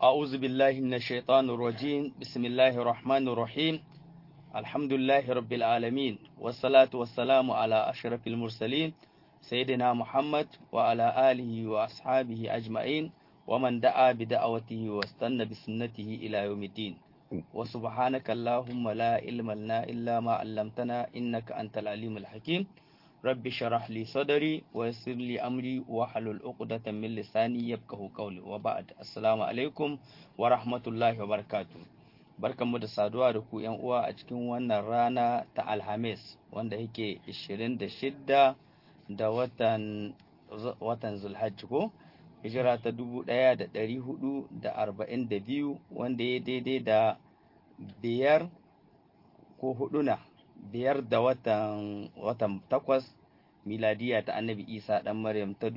أعوذ بالله من الشيطان الرجيم بسم الله الرحمن الرحيم الحمد لله رب العالمين والصلاة والسلام على أشرف المرسلين سيدنا محمد وعلى آله وأصحابه أجمعين ومن دعا بدعوته واستنى بسنته إلى يوم الدين وسبحانك اللهم لا علم لنا إلا ما علمتنا إنك أنت العليم الحكيم رب شرح لي صدري ويسر لي أمري واحلل عقدة من لساني يفقهوا قولي وبعد السلام عليكم ورحمة الله وبركاته barkanmu da saduwa da ku yan uwa a cikin wannan rana ta alhamis wanda yake 26 da watan watan zulhajji ko hijira ta 1442 wanda ya daidai da biyar ko huduna biyar da watan watan takwas miladiya ta annabi isa dan maryam ta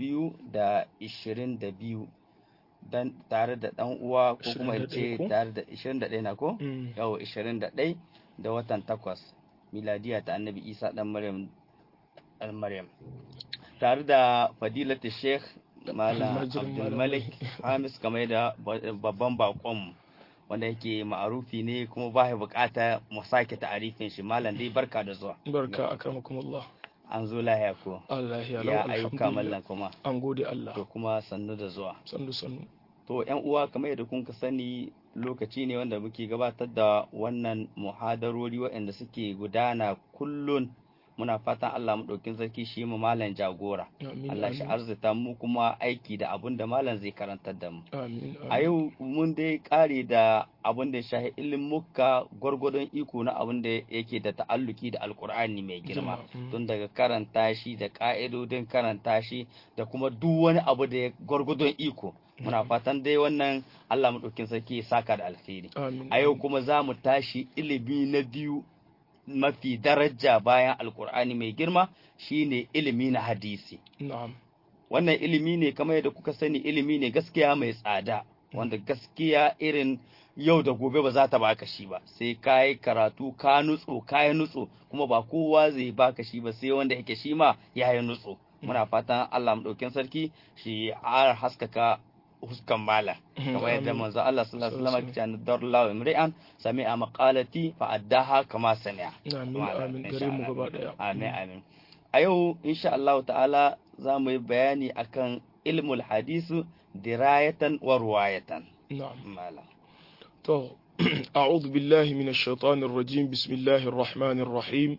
2022 dan tare da dan uwa ko kuma in ce tare da 21 na ko yau 21 da watan takwas miladiya ta annabi isa dan maryam dan maryam tare da fadilatu sheikh malam abdulmalik hamis kamar da babban bakon wanda yake ma'arufi ne kuma ba ya bukata mu sake ta'arifin shi malam dai barka da zuwa barka akramakumullah an zo lahiya ko Allah ya ya ayyuka mallan kuma an gode Allah to kuma sannu da zuwa sannu sannu to yan uwa kamar yadda kun ka sani lokaci ne wanda muke gabatar da wannan muhadarori waɗanda suke gudana kullun muna fatan Allah mu ɗaukin sarki shi mu malam jagora Allah shi arzita mu kuma aiki da abun da malam zai karantar da mu a yau mun dai kare da abun da shahi muka gwargwadon iko na abun da yake da ta'alluki da alkur'ani mai girma tun daga karanta shi da ka'idodin karanta shi da kuma duk wani abu da gwargwadon iko muna fatan dai wannan Allah mu ɗaukin sarki ya saka da alheri a yau kuma za mu tashi ilimi na biyu mafi daraja bayan alkur'ani mai girma shine ilimi na hadisi wannan ilimi ne kamar yadda kuka sani ilimi ne gaskiya mai tsada wanda gaskiya irin yau da gobe ba za ta baka shi ba sai ka yi karatu ka nutso ka yi nutso kuma ba kowa zai baka shi ba sai wanda yake shi ma ya yi nutso muna fatan Allah mu sarki shi har haskaka huskan mala kamar yadda manzo Allah sallallahu alaihi wasallam ya ce darlahu imri'an sami'a maqalati fa addaha kama sami'a amin amin gare mu gaba daya amin amin a yau insha Allah ta'ala za mu yi bayani akan ilmul hadisu dirayatan wa ruwayatan na'am mala to a'udhu billahi minash shaitanir rajim bismillahir rahmanir rahim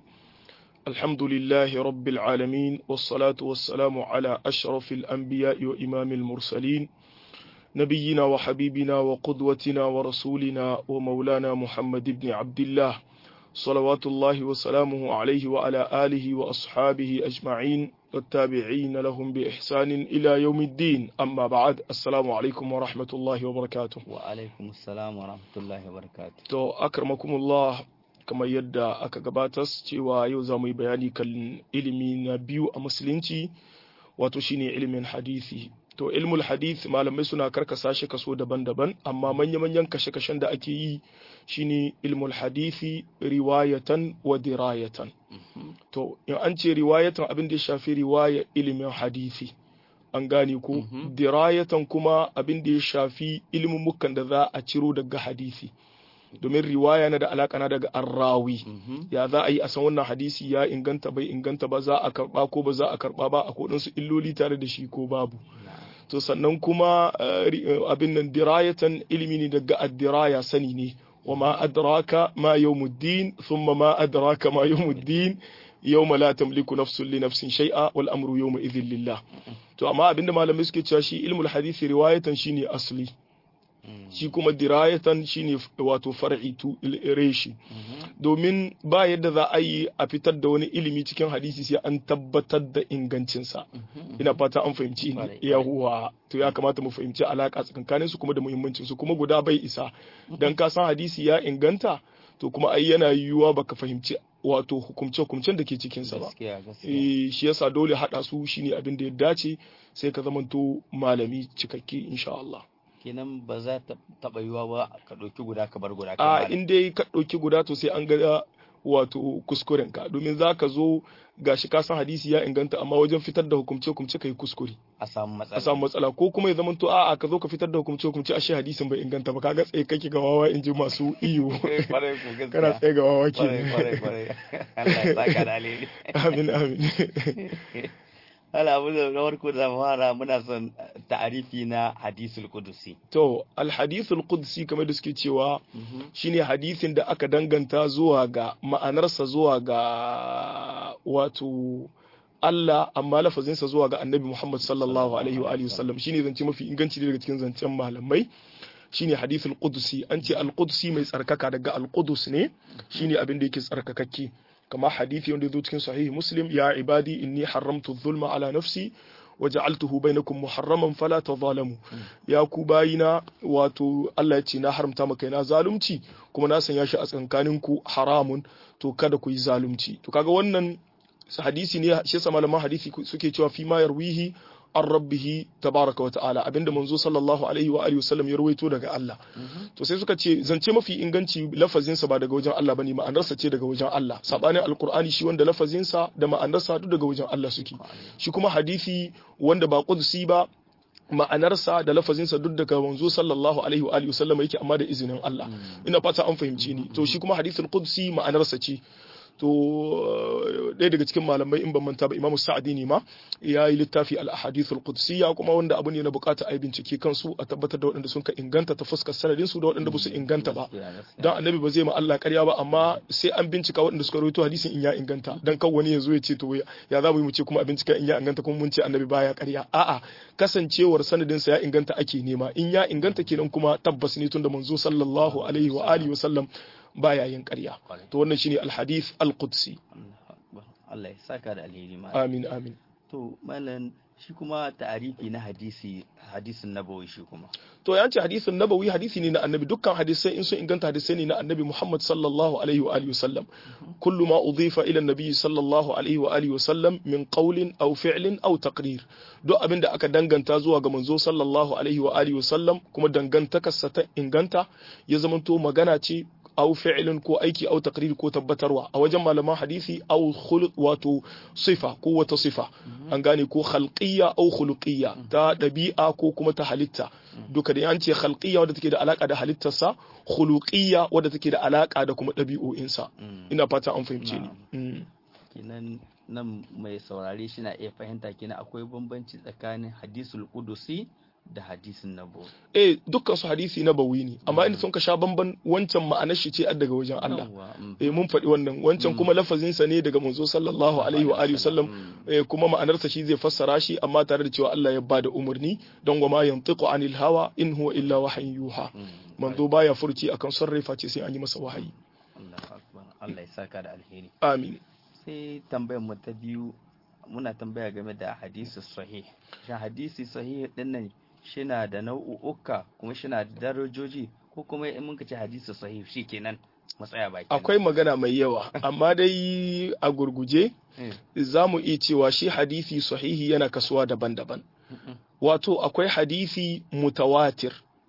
الحمد لله رب العالمين والصلاة والسلام على أشرف الأنبياء وإمام المرسلين نبينا وحبيبنا وقدوتنا ورسولنا ومولانا محمد بن عبد الله صلوات الله وسلامه عليه وعلى آله وأصحابه أجمعين والتابعين لهم بإحسان إلى يوم الدين أما بعد السلام عليكم ورحمة الله وبركاته وعليكم السلام ورحمة الله وبركاته تو أكرمكم الله kamar yadda aka gabatas cewa yau za mu yi bayani kan ilimi na biyu a musulunci wato shine ilimin hadisi to ilmul hadith malamai suna karkasa shi kaso daban-daban amma manya-manyan kashe-kashen da ake yi shine ilmul hadithi riwayatan wa dirayatan to in an ce riwayatan abin da ya shafi riwaya ilimin hadisi an gane ko dirayatan kuma abin da ya shafi ilimin da za a ciro daga hadisi domin riwaya na da alaka na daga arrawi ya za a yi a san wannan hadisi ya inganta bai inganta ba za a karba ko ba za a karba ba a kodin su illoli tare da shi ko babu to sannan kuma abin nan dirayatan ilimi ne daga addiraya sani ne wa ma adraka ma yawmuddin thumma ma adraka ma yawmuddin yawma la tamliku nafsun li nafsin shay'a wal amru yawma idhin lillah to amma abinda malamai suke cewa shi ilmul hadisi riwayatan shine asli shi kuma dirayatan shine wato far'i tu reshi domin ba yadda za a yi a fitar da wani ilimi cikin hadisi sai an tabbatar da ingancinsa ina fata an fahimci yahuwa to ya kamata mu fahimci alaka tsakankanin su kuma da muhimmancin su kuma guda bai isa dan ka san hadisi ya inganta to kuma ai yana yiwuwa baka fahimci wato hukumce-hukumcen da ke cikinsa ba shi yasa dole haɗa su shine abin da ya dace sai ka zamanto malami cikakke insha Allah kenan ba za ta taɓa yiwa ba ka ɗauki guda ka bar guda a in dai ka ɗauki guda to sai an ga wato kuskuren ka domin za ka zo gashi ka san hadisi ya inganta amma wajen fitar da hukumce hukumce kai kuskure a samu matsala a samu matsala ko kuma ya zamanto a'a ka zo ka fitar da hukumce hukumce ashe hadisin bai inganta ba kaga tsaye kake ga wawa in ji masu iyo kwarai ko gaskiya kana tsaye ga wawa kwarai kwarai ke kwarai Allah ya saka da alheri amin amin Allah abu da farko da fara muna son ta'arifi na hadisul qudusi to alhadithul qudsi kamar da suke cewa shine hadisin da aka danganta zuwa ga ma'anarsa zuwa ga wato Allah amma lafazinsa zuwa ga Annabi Muhammad sallallahu alaihi wa alihi wasallam shine zance mafi inganci daga cikin zancen malamai shine hadithul qudsi an ce al-qudsi mai tsarkaka daga al-qudus ne shine abin da yake tsarkakakke kama hadithi wanda zo cikin sahih muslim ya ibadi inni haramtu dhulma ala nafsi wa ja'altuhu bainakum muharraman fala tadhalamu ya ku bayina wato Allah ya ce na haramta maka na zalunci kuma na sanya shi a tsakankaninku haramun to kada ku yi zalunci to kaga wannan hadisi ne shi yasa malaman hadisi suke cewa fi ma yarwihi an rabbihi tabaraka wa ta'ala abinda manzo sallallahu alaihi wa alihi wasallam ya rawaito daga Allah to sai suka ce zance mafi inganci lafazin sa ba daga wajen Allah bane ma'anarsa ce daga wajen Allah sabanin alqur'ani shi wanda lafazin sa da ma'anarsa duk daga wajen Allah suke shi kuma hadisi wanda ba qudsi ba ma'anarsa da lafazinsa duk daga manzo sallallahu alaihi wa alihi wasallam yake amma da izinin Allah ina fata an fahimce ni to shi kuma hadithul qudsi ma'anarsa ce to ɗaya daga cikin malamai in ban manta ba imamu sa'adi ne ma ya yi littafi al-ahadithul qudsiyya kuma wanda abu ne na bukata a yi bincike kansu a tabbatar da waɗanda sun ka inganta ta fuskar sanadin su da waɗanda ba su inganta ba dan annabi ba zai ma Allah ƙarya ba amma sai an bincika waɗanda suka rawaito hadisin in ya inganta dan kan wani ya zo ya ce to ya za mu yi mu ce kuma a bincika in ya inganta kuma mun ce annabi baya ƙarya a'a kasancewar sanadin sa ya inganta ake nema in ya inganta kenan kuma tabbas ne tunda manzo sallallahu alaihi wa alihi wa sallam baya yin ƙarya to wannan shine alhadith alqudsi Allah ya saka da alheri ma amin amin to malam shi kuma ta'arifi na hadisi hadisin nabawi shi kuma to ya ce hadisin nabawi hadisi ne na annabi dukkan hadisai in sun inganta hadisai ne na annabi Muhammad sallallahu alaihi wa alihi wasallam kullu ma udhifa ila annabi sallallahu alaihi wa alihi wasallam min qawlin aw fi'lin aw taqrir duk abin da aka danganta zuwa ga manzo sallallahu alaihi wa alihi wasallam kuma dangantakarsa ta inganta ya zamanto magana ce aw fi'lin ko aiki aw taqrir ko tabbatarwa a wajen malaman hadisi aw khuluq wato sifa ko wata sifa an gane ko khalqiyya aw khuluqiyya ta dabi'a ko kuma ta halitta duka da an ce khalqiyya wadda take da alaka da halittarsa khuluqiyya wadda take da alaka da kuma dabi'o'insa ina fata an fahimce ni kenan nan mai saurare shi na iya fahimta kenan akwai bambanci tsakanin hadisul qudusi da hadisin nabawi eh dukkan su hadisi nabawi ne amma inda sun ka sha bamban wancan ma'anar shi ce daga wajen Allah eh mun faɗi wannan wancan kuma lafazin sa ne daga manzo sallallahu alaihi wa alihi wasallam eh kuma ma'anar sa shi zai fassara shi amma tare da cewa Allah ya bada umarni don wa ma yantiqu anil hawa in huwa illa wahyin yuha manzo baya furci akan sarrafa ce sai an yi masa wahayi Allahu akbar Allah ya saka da alheri amin sai tambayar mu ta biyu muna tambaya game da hadisi sahih shin hadisi sahih din nan shina da nau'uka kuma shina da darajoji ko kuma in muka ce hadisi sahih shikenan matsaya baki akwai magana mai yawa amma dai a gurguje za mu iya cewa shi hadisi sahihi yana kasuwa daban-daban wato akwai hadisi mutawatir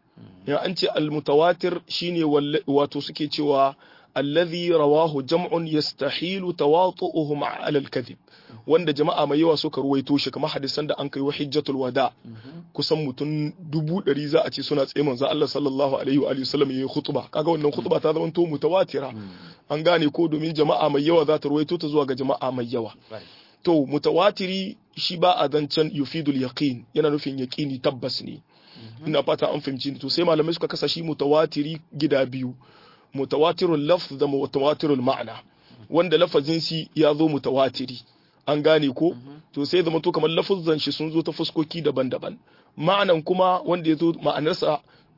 ya an ce al-mutawatir shine wato suke cewa alladhi rawahu jam'un yastahilu tawatu'uhum 'ala al-kadhib wanda jama'a mai yawa suka ruwaito shi kamar hadisan da an kai wa hijjatul wada kusan mutum dubu ɗari za a ce suna tsaye manzo Allah sallallahu alaihi wa alihi wasallam yayi khutba kaga wannan khutba ta zama to mutawatira an gane ko domin jama'a mai yawa za ta ruwaito ta zuwa ga jama'a mai yawa to mutawatiri shi ba a zancen yufidul yaqin yana nufin yaqini tabbas ne ina fata an fahimci to sai malamai suka kasa shi mutawatiri gida biyu mutawatirul lafz da mutawatirul ma'ana wanda lafazin shi ya zo mutawatiri an gane ko to sai zama to kamar lafuzan shi sun zo ta fuskoki daban-daban ma'anan kuma wanda ya zo ma'anarsa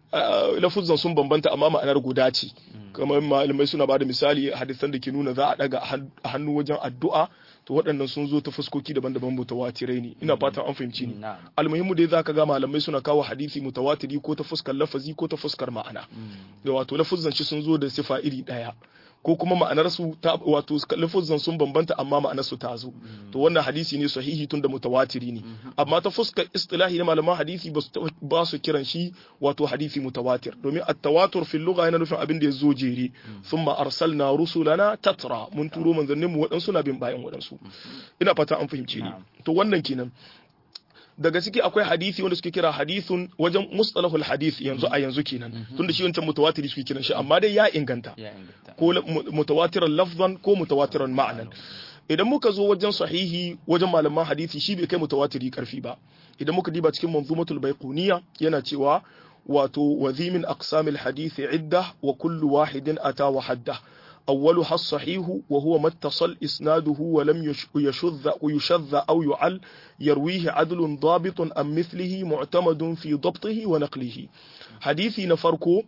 lafuzan sun bambanta amma ma'anar guda ce kamar malamai suna bada misali hadisan da ke nuna za a daga a hannu wajen addu'a to waɗannan sun zo ta fuskoki daban-daban mutawatirai ne ina fatan an fahimci ni almuhimmu dai zaka ga malamai suna kawo hadisi mutawatiri ko ta fuskar lafazi ko ta fuskar ma'ana da wato lafuzan shi sun zo da sifa iri ɗaya ko kuma ma'anar su ta wato lafuzan sun bambanta amma ma'anar su ta zo to wannan hadisi ne sahihi tun da mutawatiri ne amma ta fuskar istilahi na malaman hadisi ba su kiran shi wato hadisi mutawatir domin at-tawatur fil lugha yana nufin abin da ya zo jere thumma arsalna rusulana tatra mun turo manzannin mu waɗansu na bin bayan waɗansu ina fata an fahimce ni to wannan kenan daga ciki akwai hadisi wanda suke kira hadithun wajen mustalahul hadith yanzu a yanzu kenan tunda shi wancan mutawatiri suke kiran shi amma dai ya inganta ko mutawatiran lafzan ko mutawatiran ma'anan idan muka zo wajen sahihi wajen malaman hadisi shi bai kai mutawatiri karfi ba idan muka diba cikin manzumatul baiquniya yana cewa wato wazimin aqsamil hadisi idda wa kullu wahidin ata wa hadda أولها الصحيح وهو ما اتصل إسناده ولم يشذ ويشذ أو يعل يرويه عدل ضابط أم مثله معتمد في ضبطه ونقله حديثي نفركو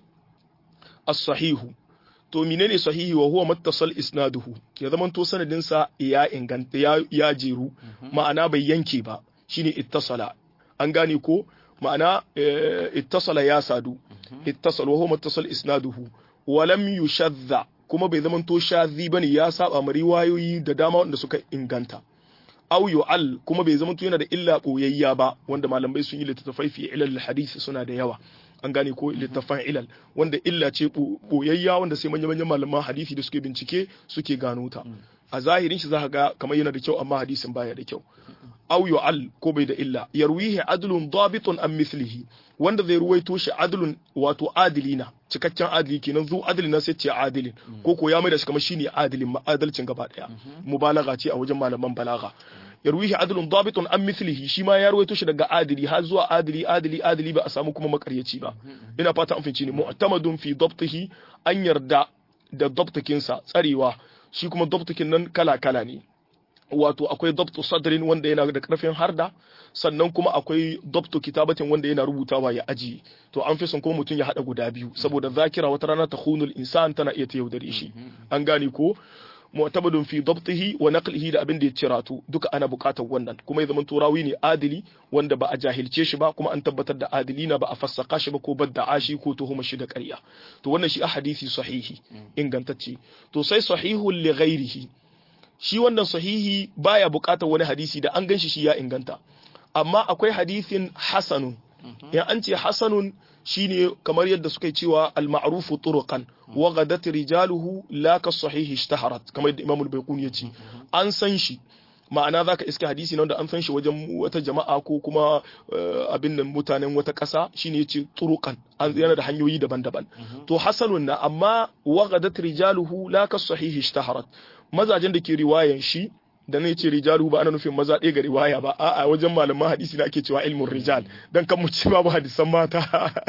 الصحيح to menene sahihi wa huwa mattasal isnaduhu ya zaman to sanadin sa ya inganta ya, ya jeru ma'ana bai yanke ba shine ittasala an gane ko ma'ana ittasala ya sadu ittasal wa huwa mattasal isnaduhu wa lam yushadda kuma bai zama to shazi bane ya saba ma riwayoyi da dama wanda suka inganta aw yu'al kuma bai zama to yana da illa boyayya ba wanda malamai sun yi littattafai fi ilal hadisi suna da yawa an gane ko littattafan ilal wanda illa ce boyayya wanda sai manyan manyan malaman hadisi da suke bincike suke gano ta a zahirin shi za ga kamar yana da kyau amma hadisin baya da kyau aw yu'al ko bai da illa yarwihi adlun dabitun an mithlihi wanda zai ruwaito shi adlun wato adilina cikakken adili kenan zu adilin na sai ce adilin ko ko ya mai da shi kamar shine adilin ma'adalcin gaba daya mubalaga ce a wajen malaman balaga yarwihi adlun dabitun an mithlihi shi ma ya ruwaito shi daga adili har zuwa adili adili adili ba a samu kuma makaryaci ba ina fata an finci ne mu'tamadun fi dabtihi an yarda da dabtakinsa tsarewa shi kuma dabtakin nan kala kala ne wato akwai dabtu sadrin wanda yana da karfin harda sannan kuma akwai dabtu kitabatin wanda yana rubutawa ya aji to an fi son ko mutum ya hada guda biyu saboda zakira wata rana ta khunul insan tana iya ta yaudare shi an gane ko mu'tabadun fi dabtihi wa naqlihi da abin da ya ciratu duka ana bukatar wannan kuma ya zama turawi ne adili wanda ba a jahilce shi ba kuma an tabbatar da adili na ba a fassaka shi ba ko badda ashi ko tuhuma shi da ƙarya to wannan shi a hadisi sahihi ingantacce to sai sahihul li ghairihi shi wannan sahihi baya bukatar wani hadisi da an ganshi shi ya inganta amma akwai hadisin hasanun in an ce hasanun shine kamar yadda suka yi cewa al-ma'rufu turuqan wa ghadat rijaluhu la ka sahihi ishtaharat kamar yadda Imam al-Baiquni ya ce an san shi ma'ana zaka iska hadisi na wanda an san shi wajen wata jama'a ko kuma abin nan mutanen wata ƙasa shine yace turuqan an yana da hanyoyi daban-daban to hasanun na amma wa ghadat rijaluhu la ka sahihi ishtaharat mazajen da ke riwayan shi da ne ce rijalu ba ana nufin maza ɗaya ga riwaya ba a'a wajen malaman hadisi da ake cewa ilmin rijal dan kan mu ci babu hadisan mata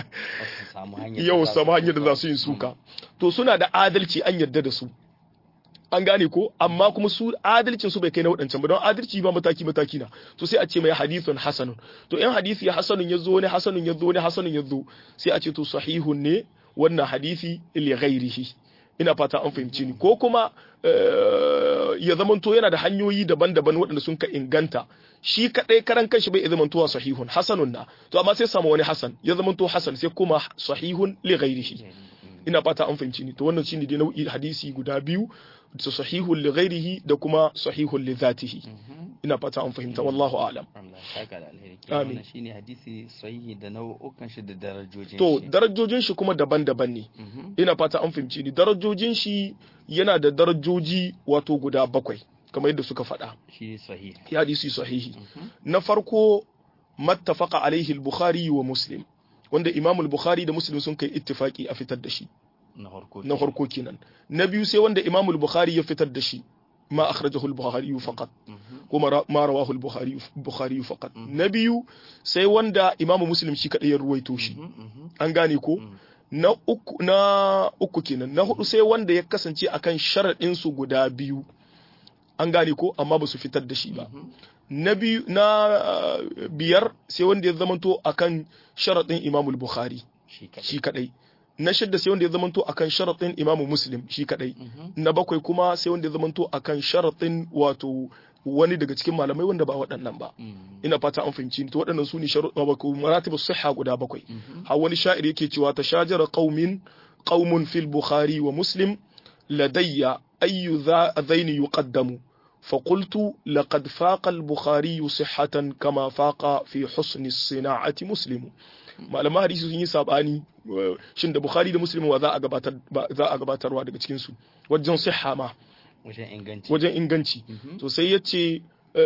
yau samu hanyar da za su yin suka to suna da adalci an yarda da su an gane ko amma kuma su adalcin su bai kai na waɗancan ba don adalci ba mataki mataki na to sai a ce mai hadithun hasanun to in hadisi ya hasanun ya zo ne hasanun ya zo ne hasanun ya zo sai a ce to sahihun ne wannan hadisi li ghairihi ina fata an fahimci ni ko kuma ya zamanto yana da hanyoyi daban-daban waɗanda sun ka inganta shi kadai karan kanshi bai zamantowa sahihun hasanun na to amma sai samu wani hasan ya zamanto hasan sai kuma sahihun li ghairihi ina fata an fahimci ni to wannan shine dai nau'i hadisi guda biyu da sahihun li ghairihi da kuma sahihun li zatihi ina fata an fahimta wallahu a'lam amin shine hadisi sahihi da nau'ukan shi da darajojin to darajojin shi kuma daban-daban ne ina fata an fahimci ni darajojin shi yana da darajoji wato guda bakwai kamar yadda suka faɗa shi sahihi ya hadisi sahihi na farko mattafaqa alaihi al-bukhari wa muslim wanda imam al-bukhari da muslim sun kai ittifaki a fitar da shi na farko kenan na biyu sai wanda imam al-bukhari ya fitar da shi ma akhrajahu al-bukhari faqat kuma ma rawahu al-bukhari bukhari faqat na biyu sai wanda imam muslim shi kadai ya ruwaito shi an gane ko na uku na uku kenan na hudu sai wanda ya kasance akan sharadin su guda biyu an gane ko amma ba su fitar da shi ba na biyu na biyar sai wanda ya zamanto akan sharadin imam al-bukhari shi kadai na shidda sai wanda ya zamanto akan sharaɗin imamu muslim shi kadai na bakwai kuma sai wanda ya zamanto akan sharaɗin wato wani daga cikin malamai wanda ba waɗannan ba ina fata an fahimci to waɗannan su ne sharuɗa ba ko maratibu sihha guda bakwai har wani sha'ir yake cewa ta shajara qaumin qaumun fil bukhari wa muslim ladayya ayyu dhaini yuqaddamu فقلت لقد فاق البخاري صحة كما فاق في حسن الصناعة مسلم malaman hadisi sun yi sabani shin da bukhari da muslim wa za a gabatar za a gabatarwa daga cikin su wajen sihha ma wajen inganci wajen inganci to sai yace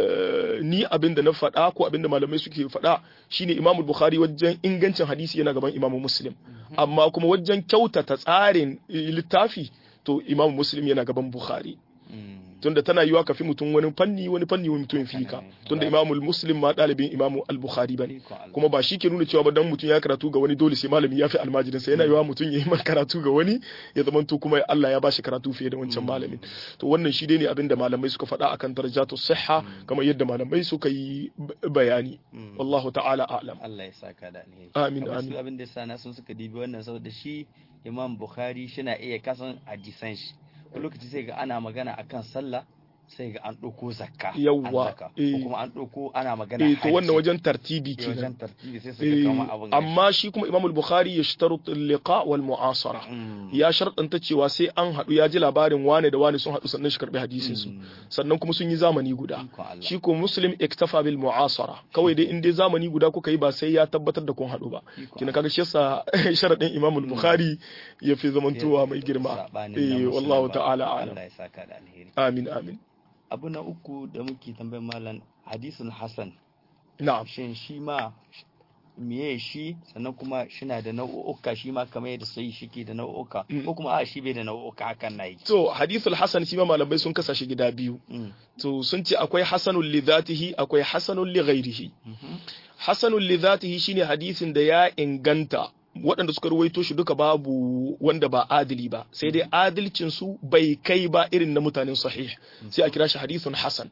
ni abinda na faɗa ko abinda malamai suke faɗa shine imamu bukhari wajen ingancin hadisi yana gaban imamu muslim amma kuma wajen kyautata tsarin littafi to imamu muslim yana gaban bukhari tunda tana yiwa ka fi mutum wani fanni wani fanni wani mutum fi ka tunda imamul muslim ma dalibin imamu al-bukhari bane kuma ba shi ke nuna cewa ba dan mutum ya karatu ga wani dole sai malami ya fi almajirin sa yana yiwa mutum ya yi karatu ga wani ya zama to kuma Allah ya bashi karatu fiye da wancan malamin to wannan shi dai ne abin da malamai suka faɗa akan darajatu sihha kamar yadda malamai suka yi bayani wallahu ta'ala a'lam Allah ya saka da alheri amin amin abin da sana sun suka dibi wannan saboda shi imam bukhari shi na iya kasan hadisan shi lokaci sai ga ana magana akan sallah sai ga an ɗauko zakka yawwa ko kuma an ɗauko ana magana eh to wannan wajen tartibi kenan wajen tartibi sai su ga kama abin amma shi kuma Imam al-Bukhari ya shtarut liqa wal mu'asara ya sharɗanta cewa sai an haɗu ya ji labarin wane da wane sun haɗu sannan shi karbi hadisin su sannan kuma sun yi zamani guda shi ko Muslim iktafa bil mu'asara kawai dai in dai zamani guda kuka yi ba sai ya tabbatar da kun haɗu ba kina kaga shi yasa sharadin Imam al-Bukhari ya fi zamantowa mai girma eh wallahu ta'ala a'lam Allah ya saka da alheri amin amin abu na uku da muke tambayar malam hadisin Hassan na'am shin shi ma miye shi sannan kuma shina da nau'uka shi ma kamar yadda sai shi ke da nau'uka ko kuma a shi bai da nau'uka hakan nayi to hadithul hasan shi ma malamai sun kasa shi gida biyu to sun ce akwai hasanul li dhatihi akwai hasanul li ghairihi hasanul li dhatihi shine hadisin da ya inganta waɗanda suka ruwaito shi duka babu wanda ba adili ba sai dai adilcin su bai kai ba irin na mutanen sahih sai a kira shi hadithun hasan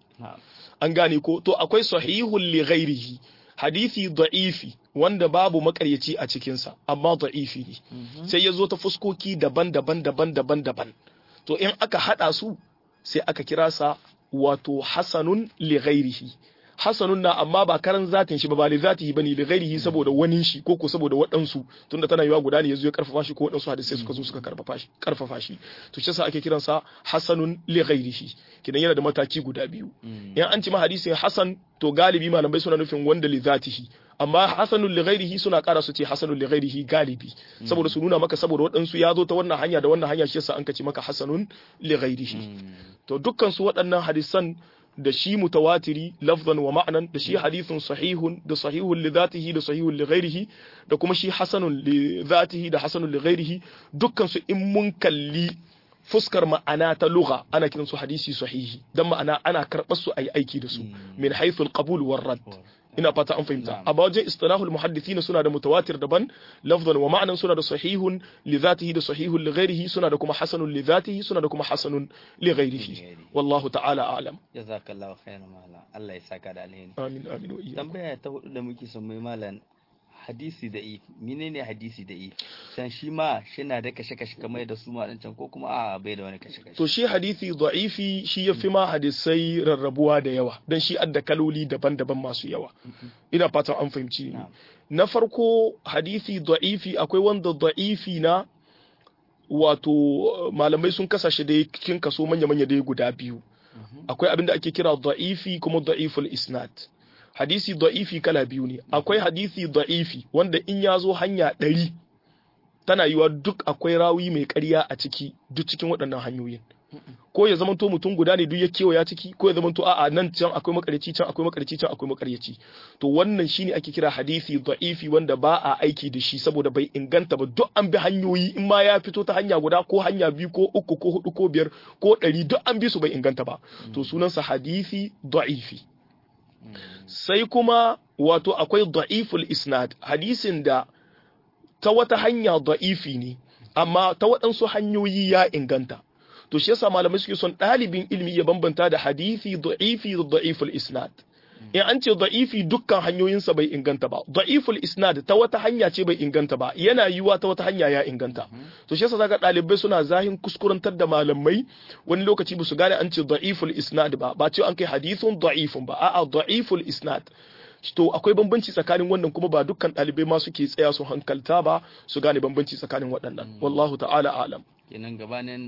an gane ko to akwai sahihun li ghairihi hadisi da'ifi wanda babu makaryaci a cikinsa amma da'ifi ne sai ya zo ta fuskoki daban-daban daban-daban daban to in aka hada su sai aka kira sa wato hasanun li ghairihi hasanun na amma ba karan zatin shi ba ba li zatihi bane li ghairihi saboda wani shi ko ko saboda waɗansu tunda tana yiwa guda ne yazo ya karfafa shi ko waɗansu hadisai suka zo suka karfafa shi karfafa shi to shi yasa ake kiran sa hasanun li ghairihi kidan yana da mataki guda biyu in an ci ma hadisin hasan to galibi malamai suna nufin wanda li zatihi amma hasanul li ghairihi suna kara su ce hasanul li ghairihi galibi saboda su nuna maka saboda waɗansu ya zo ta wannan hanya da wannan hanya shi yasa an kace maka hasanun li ghairihi to dukkan su waɗannan hadisan da shi mutawatiri lafzan wa ma'anan da shi hadithun sahihun da sahihun li zatihi da sahihun li ghairihi da kuma shi hasanun li zatihi da hasanun li ghairihi dukkan su in mun kalli fuskar ma'ana ta lugha ana kiran su hadisi sahihi dan ma'ana ana karɓar su ayi aiki da su min haythu al-qabul war rad ina fata an fahimta a wajen istilahul muhaddithin suna da mutawatir daban lafzan wa ma'anan suna da sahihun li zatihi da sahihun li ghairihi suna da kuma hasanun li zatihi suna da kuma hasanun li ghairihi wallahu ta'ala a'lam jazakallahu khairan mala Allah ya saka da alheri amin amin wa iyyakum tambaya ta hudu da muke son mai malan hadisi da if menene hadisi da if san shi ma shina da kashe kashe kamar da su ma can ko kuma a bai da wani kashe kashe to shi hadisi da'ifi shi yafi ma hadisai rarrabuwa da yawa dan shi adda kaloli daban-daban masu yawa ina fatan an fahimci ni na farko hadisi da'ifi akwai wanda da'ifi na wato malamai sun kasa shi da cikin kaso manya-manya dai guda biyu akwai abin da ake kira da'ifi kuma da'iful isnad hadisi da'ifi kala biyu ne akwai hadisi da'ifi wanda in ya zo hanya ɗari tana yiwa duk akwai rawi mai ƙarya a ciki duk cikin waɗannan hanyoyin ko ya zamanto mutum guda ne duk ya kewaya ciki ko ya zamanto a'a nan can akwai makaryaci can akwai makaryaci can akwai makaryaci to wannan shine ake kira hadisi da'ifi wanda ba a aiki da shi saboda bai inganta ba duk an bi hanyoyi in ma ya fito ta hanya guda ko hanya biyu ko uku ko hudu ko biyar ko ɗari duk an bi su bai inganta ba to sunansa hadisi da'ifi sai kuma wato akwai da'iful isnad hadisin da ta wata hanya da'ifi ne amma ta waɗansu hanyoyi ya inganta to shi yasa malamai suke son ɗalibin ilimi ya bambanta da hadisi da'ifi da da'iful isnad in an ce da'ifi dukkan hanyoyinsa bai inganta ba da'iful isnad ta wata hanya ce bai inganta ba yana yiwuwa ta wata hanya ya inganta to shi yasa zaka ɗalibai suna zahin kuskurantar da malamai wani lokaci ba su gane an ce da'iful isnad ba ba ce an kai hadithun da'ifun ba a'a da'iful isnad to akwai bambanci tsakanin wannan kuma ba dukkan ɗalibai ma suke tsaya su hankalta ba su gane bambanci tsakanin waɗannan wallahu ta'ala alam kenan gabanin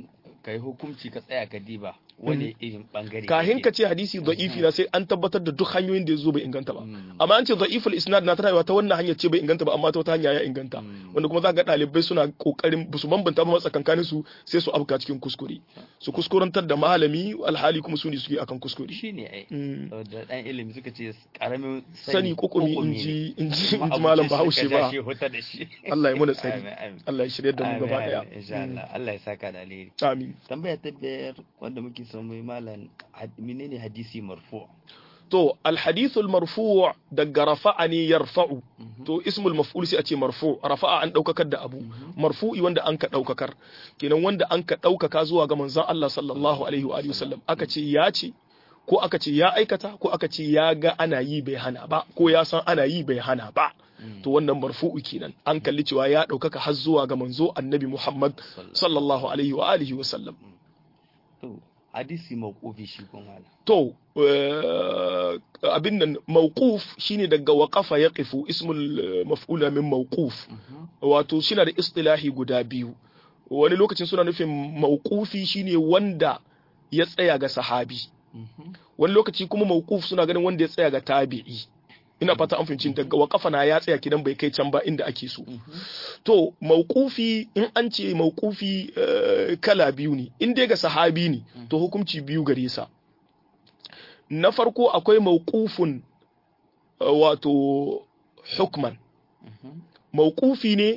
kai hukunci ka tsaya ka diba wani irin bangare kahin ka ce hadisi da'ifi na sai an tabbatar da duk hanyoyin da ya zo bai inganta ba amma an ce da'iful isnad na tarawa ta wannan hanyar ce bai inganta ba amma ta wata hanya ya inganta wanda kuma za ga ɗalibai suna kokarin su bambanta ba tsakankanin su sai su abuka cikin kuskure su kuskurantar da malami alhali kuma su ne suke akan kuskure shine ai da dan ilimi suka ce karamin sani kokumi inji inji malam Bahaushe ba Allah ya muna tsari Allah ya shirye da mu gaba daya insha Allah Allah ya saka da alheri amin tambaya ta biyar wanda muke son mai malam menene hadisi marfu to alhadithu almarfu daga rafa'a ne yarfa'u to ismul maf'ul sai a ce marfu rafa'a an daukakar da abu marfu'i wanda an ka daukakar kenan wanda an ka daukaka zuwa ga manzon Allah sallallahu alaihi wa alihi wasallam aka ce ya ce ko aka ce ya aikata ko aka ce ya ga ana yi bai hana ba ko ya san ana yi bai hana ba to wannan marfu'u kenan an kalli cewa ya daukaka har zuwa ga manzo annabi Muhammad sallallahu alaihi wa alihi wasallam to hadisi mawqufi shi kuma to abin nan mawquf shine daga waqafa yaqifu ismul maf'ula min mawquf wato shine da istilahi guda biyu wani lokacin suna nufin mawqufi shine wanda ya tsaya ga sahabi wani lokaci kuma mawquf suna ganin wanda ya tsaya ga tabi'i ina fata an fahimci daga waqafa na ya tsaya kidan bai kai can ba inda ake so to mawqufi in an ce mawqufi kala biyu ne in dai ga sahabi ne to hukunci biyu gare sa na farko akwai mawqufun wato hukman mawqufi ne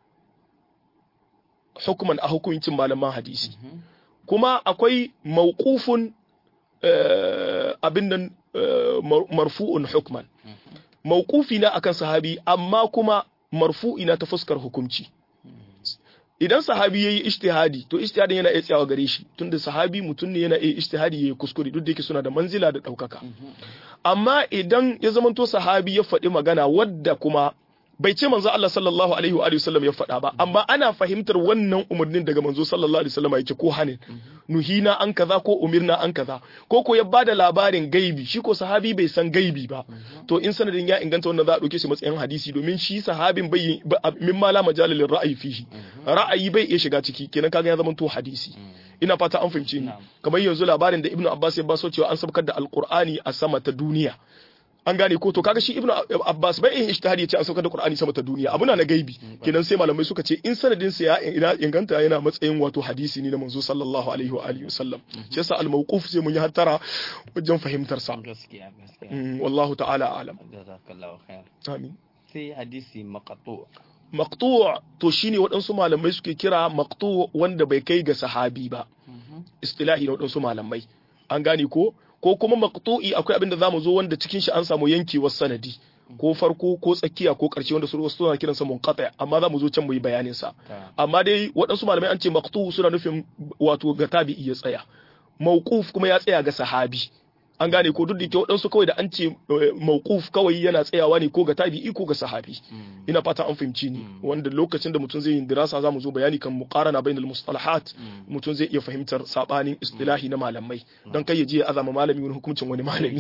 hukman a hukuncin malaman hadisi kuma akwai mawqufun abin nan marfu'un hukman mawqufi na akan sahabi amma kuma marfu'i na ta fuskar hukunci idan sahabi yayi ijtihadi to ijtihadin yana iya tsayawa gare shi tunda sahabi mutum ne yana iya ijtihadi yayi kuskure duk da yake suna da manzila da daukaka amma idan ya zamanto sahabi ya faɗi magana wadda kuma bai ce manzo Allah sallallahu alaihi wa sallam ya faɗa ba amma ana fahimtar wannan umarnin daga manzo sallallahu alaihi wasallam yake ko hanin nuhina an kaza ko umirna an kaza ko ko ya bada labarin gaibi shi ko sahabi bai san gaibi ba to in sanadin ya inganta wannan za a dauke shi matsayin hadisi domin shi sahabin bai min mala majalil ra'ayi fihi ra'ayi bai iya shiga ciki kenan kaga ya zama to hadisi ina fata an fahimce ni kamar yanzu labarin da ibnu abbas ya baso cewa an sabkar da alqur'ani a sama ta duniya an gane ko to kaga shi ibnu abbas bai yin ijtihadi ya ce an saukar da qur'ani sama ta duniya abu na na gaibi kenan sai malamai suka ce in sanadin sa ya ina inganta yana matsayin wato hadisi ne na manzo sallallahu alaihi wa alihi wasallam shi yasa al mawquf sai mun yi hattara wajen fahimtar sa gaskiya gaskiya wallahu ta'ala alam jazakallahu khair amin sai hadisi maqtu maqtu' to shine waɗansu malamai suke kira maqtu' wanda bai kai ga sahabi ba istilahi na waɗansu malamai an gane ko ko kuma maqtu'i akwai abin da zamu zo wanda cikin shi an samu yankewar sanadi ko farko ko tsakiya ko karshe wanda su suna kiran sa munqati amma zamu zo can mu yi bayanin sa amma dai waɗansu malamai an ce maqtu suna nufin wato ga tabi'i ya tsaya mawquf kuma ya tsaya ga sahabi an gane ko duk da ke waɗansu kawai da an ce mawquf kawai yana tsayawa ne ko ga tabi'i ko ga sahabi ina fata an fahimci ni wanda lokacin da mutum zai yi dirasa zamu zo bayani kan muqarana bainal mustalahat mutum zai iya fahimtar sabanin istilahi na malamai dan kai ya je ya azama malami wani hukuncin wani malami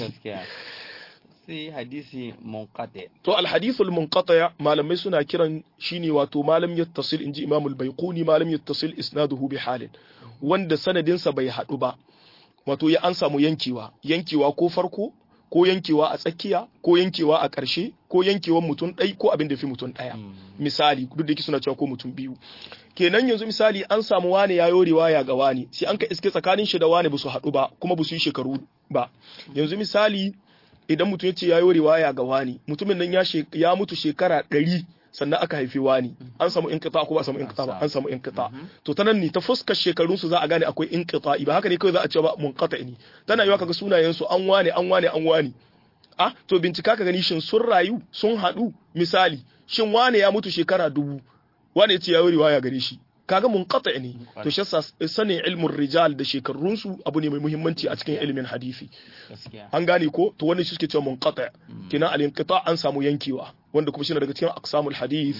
sai hadisi munqati to al hadithul munqati malamai suna kiran shine wato malam yattasil inji imam al baiquni malam yattasil isnaduhu bi halin wanda sanadinsa bai hadu ba wato ya an samu yankewa yankewa ko farko ko yankewa a tsakiya ko yankewa a ƙarshe ko yankewan mutum ɗai ko abin da fi mutum ɗaya misali duk da suna cewa ko mutum biyu kenan yanzu misali an samu wani ya yore waya ga wani sai an ka iske tsakanin shi da wani ba su haɗu ba kuma ba su yi shekaru ba yanzu misali idan mutum ya ce ya yore waya ga wani mutumin nan ya mutu shekara ɗari sannan aka haifi wani an samu inqita ko ba samu inqita ba an samu inqita to ta nan ne ta fuskar shekarun su za a gane akwai inqita ba haka ne kawai za a ce ba munqata ne tana yiwa kaga sunayen su an wane an wane an wane ah to bincika ka gani shin sun rayu sun haɗu misali shin wane ya mutu shekara dubu wane ya ce ya yi riwaya gare shi kaga munqata ne to shi yasa sanin ilmin rijal da shekarun su abu ne mai muhimmanci a cikin ilimin hadisi an gane ko to wannan shi suke cewa munqata kina al inqita an samu yankewa wanda kuma shi daga cikin aqsamul hadith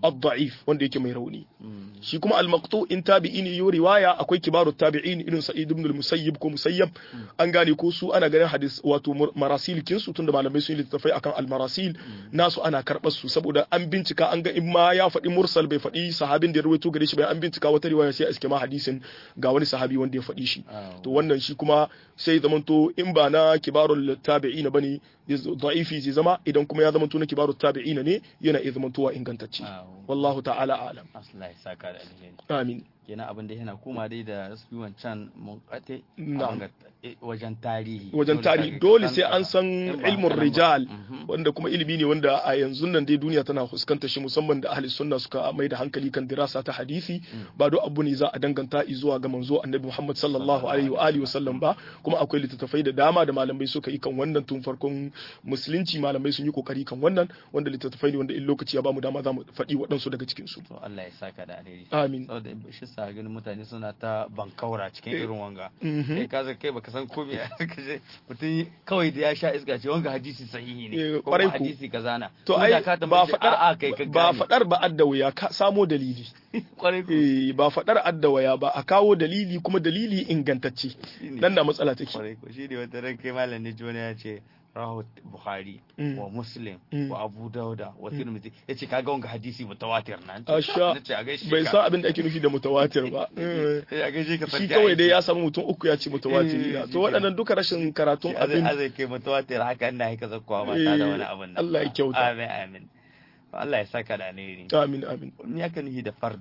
ad-da'if wanda yake mai rauni shi kuma al-maqtu in tabi'i ne yo riwaya akwai kibaru tabi'in irin sa'id ibn al-musayyib ko musayyab an gane ko su ana ganin hadis wato marasil kin su tunda malamai sun yi littafai akan al-marasil nasu ana karbar su saboda an bincika an ga in ma ya faɗi mursal bai faɗi sahabin da ya rawaito gare shi bai an bincika wata riwaya sai a iske ma hadisin ga wani sahabi wanda ya faɗi shi to wannan shi kuma sai zamanto in ba na kibarul tabi'ina bane da'ifi zai zama idan kuma ya zamanto na kibarul tabi'ina ne yana iya zamantowa ingantacce wallahu ta'ala alam Allah ya saka da alheri amin kenan abin da yana koma dai da su wancan mun kate Na'am. wajen tarihi wajen Dole tarihi ka- dole ka sai an san in ba ilmin haka nan ba. rijal Mhm. wanda kuma ilimi ne wanda a yanzu nan dai duniya tana fuskantar shi musamman da ahli sunna suka mai da hankali kan dirasa ta hadisi ba do abu ne za a danganta zuwa ga manzo annabi Muhammad sallallahu alaihi wa alihi wasallam ba kuma akwai littattafai da dama da malamai suka yi kan wannan tun farkon musulunci malamai sun yi kokari kan wannan wanda littattafai ne wanda in lokaci ya bamu dama za mu faɗi waɗansu daga cikin su to Allah ya saka da alheri amin saboda shi sa ganin mutane suna ta bankaura cikin irin wanga Mhm. kai ka zai kai baka san ko me ka je mutum kawai da ya sha iska ce wanga hadisi sahihi ne Eh, ko kwarai kuma ku. hadisi kaza na to Ko ai da ka ba tambaye shi, a'a fadar kai ka ba gane. fadar ba adda wuya ka samo dalili kwarai ku eh ba fadar adda waya ba a kawo dalili kuma dalili ingantacce Shine. nan na matsala take kwarai ku shi ne wata ran kai malam ne jona ya ce rahu bukhari Mm. wa muslim Mm. wa abu dauda wa tirmidhi yace kaga wanga hadisi mutawatir na Asha, nace a gaishe bai ka. san abin da ake nufi da mutawatir ba Eh, Eh, a gaishe ka shi sarki kawai dai aiki. ya samu mutum uku ya ce mutawatir Eh, na shi to kenan. waɗannan duka rashin karatun Shi azai abin azai kai mutawatir haka ina haka zakkuwa ba ta da wani abin nan Allah ya ba. kyauta. amin amin Allah ya saka da alheri amin amin me aka nufi da fard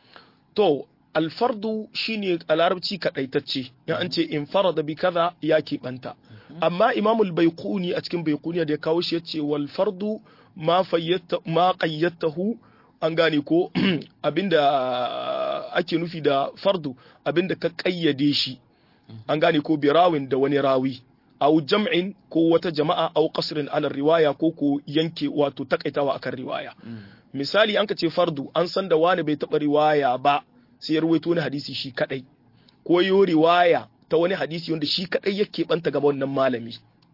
to alfardu shine a larabci kadaitacce ya an ce in farada bi kaza ya keɓanta amma imamul baiquni a cikin baiquniya da ya kawo shi yace wal fardu ma fayyatta ma qayyatahu an gane ko abinda ake nufi da fardu abinda ka kayyade shi an gane ko birawin da wani rawi au jam'in ko wata jama'a au qasrin ala riwaya ko ko yanke wato takaitawa akan riwaya misali an ka ce fardu an san da wani bai taɓa riwaya ba sai ya ruwaito wani hadisi shi kadai ko yo riwaya ta wani hadisi wanda shi kadai yake banta gaba wannan malami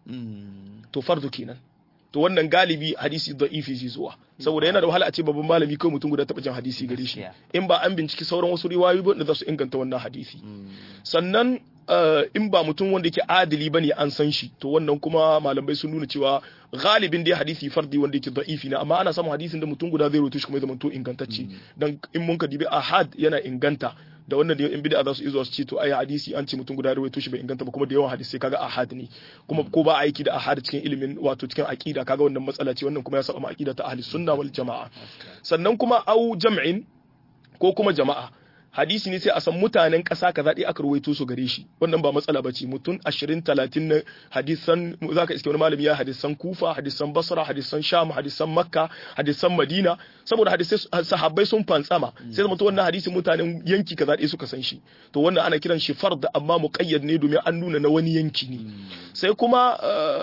to fardu kenan to wannan galibi hadisi da'ifi zai zuwa saboda yana da wahala a ce babban malami kawai mutum guda taɓa jin hadisi gare shi in ba an binciki sauran wasu riwayoyi ba da za su inganta wannan hadisi sannan uh, in ba mutum wanda yake adili bane an san shi to wannan kuma malamai sun nuna cewa galibin dai hadisi fardi wanda yake da'ifi na amma ana samun hadisin da mutum guda zai rawaito shi kuma ya zama to ingantacce dan in mun ka dibi ahad yana inganta da wannan da in bid'a za su izo su ce to ai hadisi an ce mutum guda ya rawaito shi bai inganta ba kuma da yawan hadisi kaga ahad ne kuma ko ba aiki da ahad cikin ilimin wato cikin aqida kaga wannan matsala ce wannan kuma ya saba ma aqida ta ahli sunna wal jamaa sannan kuma au jam'in ko kuma jama'a hadisi ne sai a san mutanen ƙasa kaza ɗaya aka ruwaito su gare shi wannan ba matsala ba ce mutum ashirin talatin na hadisan za ka iske wani malami ya hadisan kufa hadisan basra hadisan sham hadisan makka hadisan madina saboda hadisai sahabbai sun fantsama sai zama to wannan hadisin mutanen yanki kaza ɗaya suka san shi to wannan ana kiran shi fard amma muqayyad ne domin an nuna na wani yanki ne sai kuma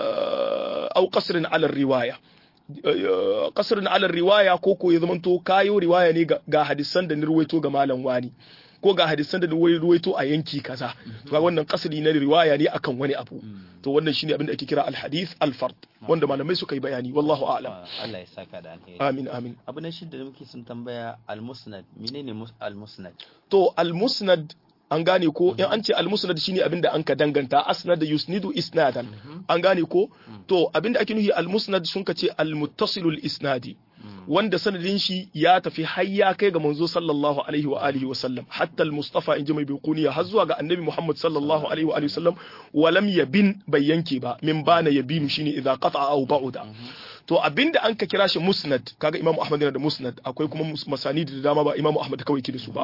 au qasrin ala riwaya kasirin alar riwaya ko ko ya zamanto kayo riwaya ne ga hadisan da ni ruwaito ga malam wani ko ga hadisan da ni ruwaito a yanki kaza to ga wannan kasri na riwaya ne akan wani abu to wannan shine abin da ake kira al-hadith al-fard wanda malamai suka yi bayani wallahu a'lam Allah ya saka da alheri amin amin abu na shida da muke sun tambaya al-musnad menene al-musnad to al-musnad an gane ko in an ce almusnad shine abinda an ka danganta asnad yusnidu isnadan an gane ko to abinda ake nufi almusnad sun ka ce almuttasilul isnadi wanda sanadin shi ya tafi har ya kai ga manzo sallallahu alaihi wa alihi wa sallam hatta almustafa in ji mai biquniya har zuwa ga annabi muhammad sallallahu alaihi wa alihi wa sallam wa lam yabin bai yanke ba min bana yabinu shine idza qata'a aw ba'uda to abinda an ka kira shi musnad kaga imamu ahmad yana da musnad akwai kuma masani da dama ba imamu ahmad kawai ke da su ba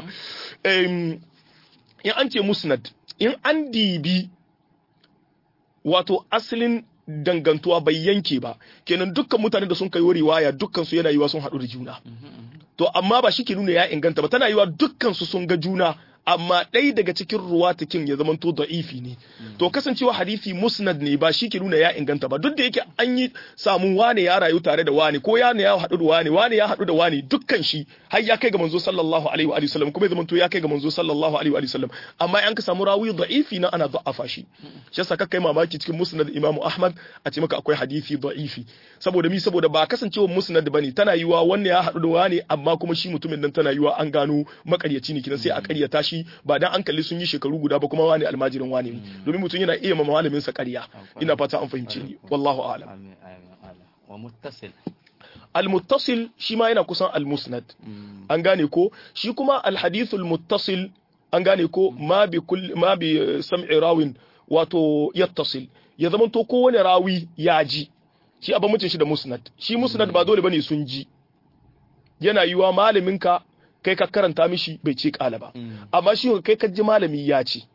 in an ce musnad in an dibi wato asalin dangantuwa bai yanke ba kenan dukkan mutane da sun kai riwaya dukkan su yana yiwa sun haɗu da juna to amma ba shi ke nuna ya inganta ba tana yiwa dukkan su sun ga juna amma ɗaya daga cikin ruwatakin ya zamanto da'ifi ne to kasancewa hadisi musnad ne ba shi ke nuna ya inganta ba duk da yake an yi samun wane ya rayu tare da wane ko ya ya haɗu da wane wane ya haɗu da wane dukkan shi har ya kai ga manzo sallallahu alaihi wa sallam kuma ya zamanto ya kai ga manzo sallallahu alaihi wa sallam amma an ka samu rawi da'ifi na ana da'afa shi shi yasa kai mamaki cikin musnad imamu ahmad a ce maka akwai hadisi da'ifi saboda mi saboda ba kasancewa musnad bane tana yiwa wannan ya haɗu da wane amma kuma shi mutumin nan tana yiwa an gano makaryaci ne kinan sai a karyata shi ba dan an kalli sun yi shekaru guda ba kuma wani almajirin wani ne domin mutum yana iya ma malamin sa ƙarya ina fata an fahimce ni wallahu a'lam amin amin amin wa muttasil al-muttasil shi ma yana kusan al-musnad an gane ko shi kuma al-hadithul muttasil an gane ko ma bi kulli ma bi eh, sam'i rawin wato yattasil ya zama to kowane rawi ya ji shi abin mutum shi da musnad shi musnad ba dole bane sun ji yana yiwa malaminka kai ka karanta mishi bai ce kala ba amma shi kai ka ji malami ya ce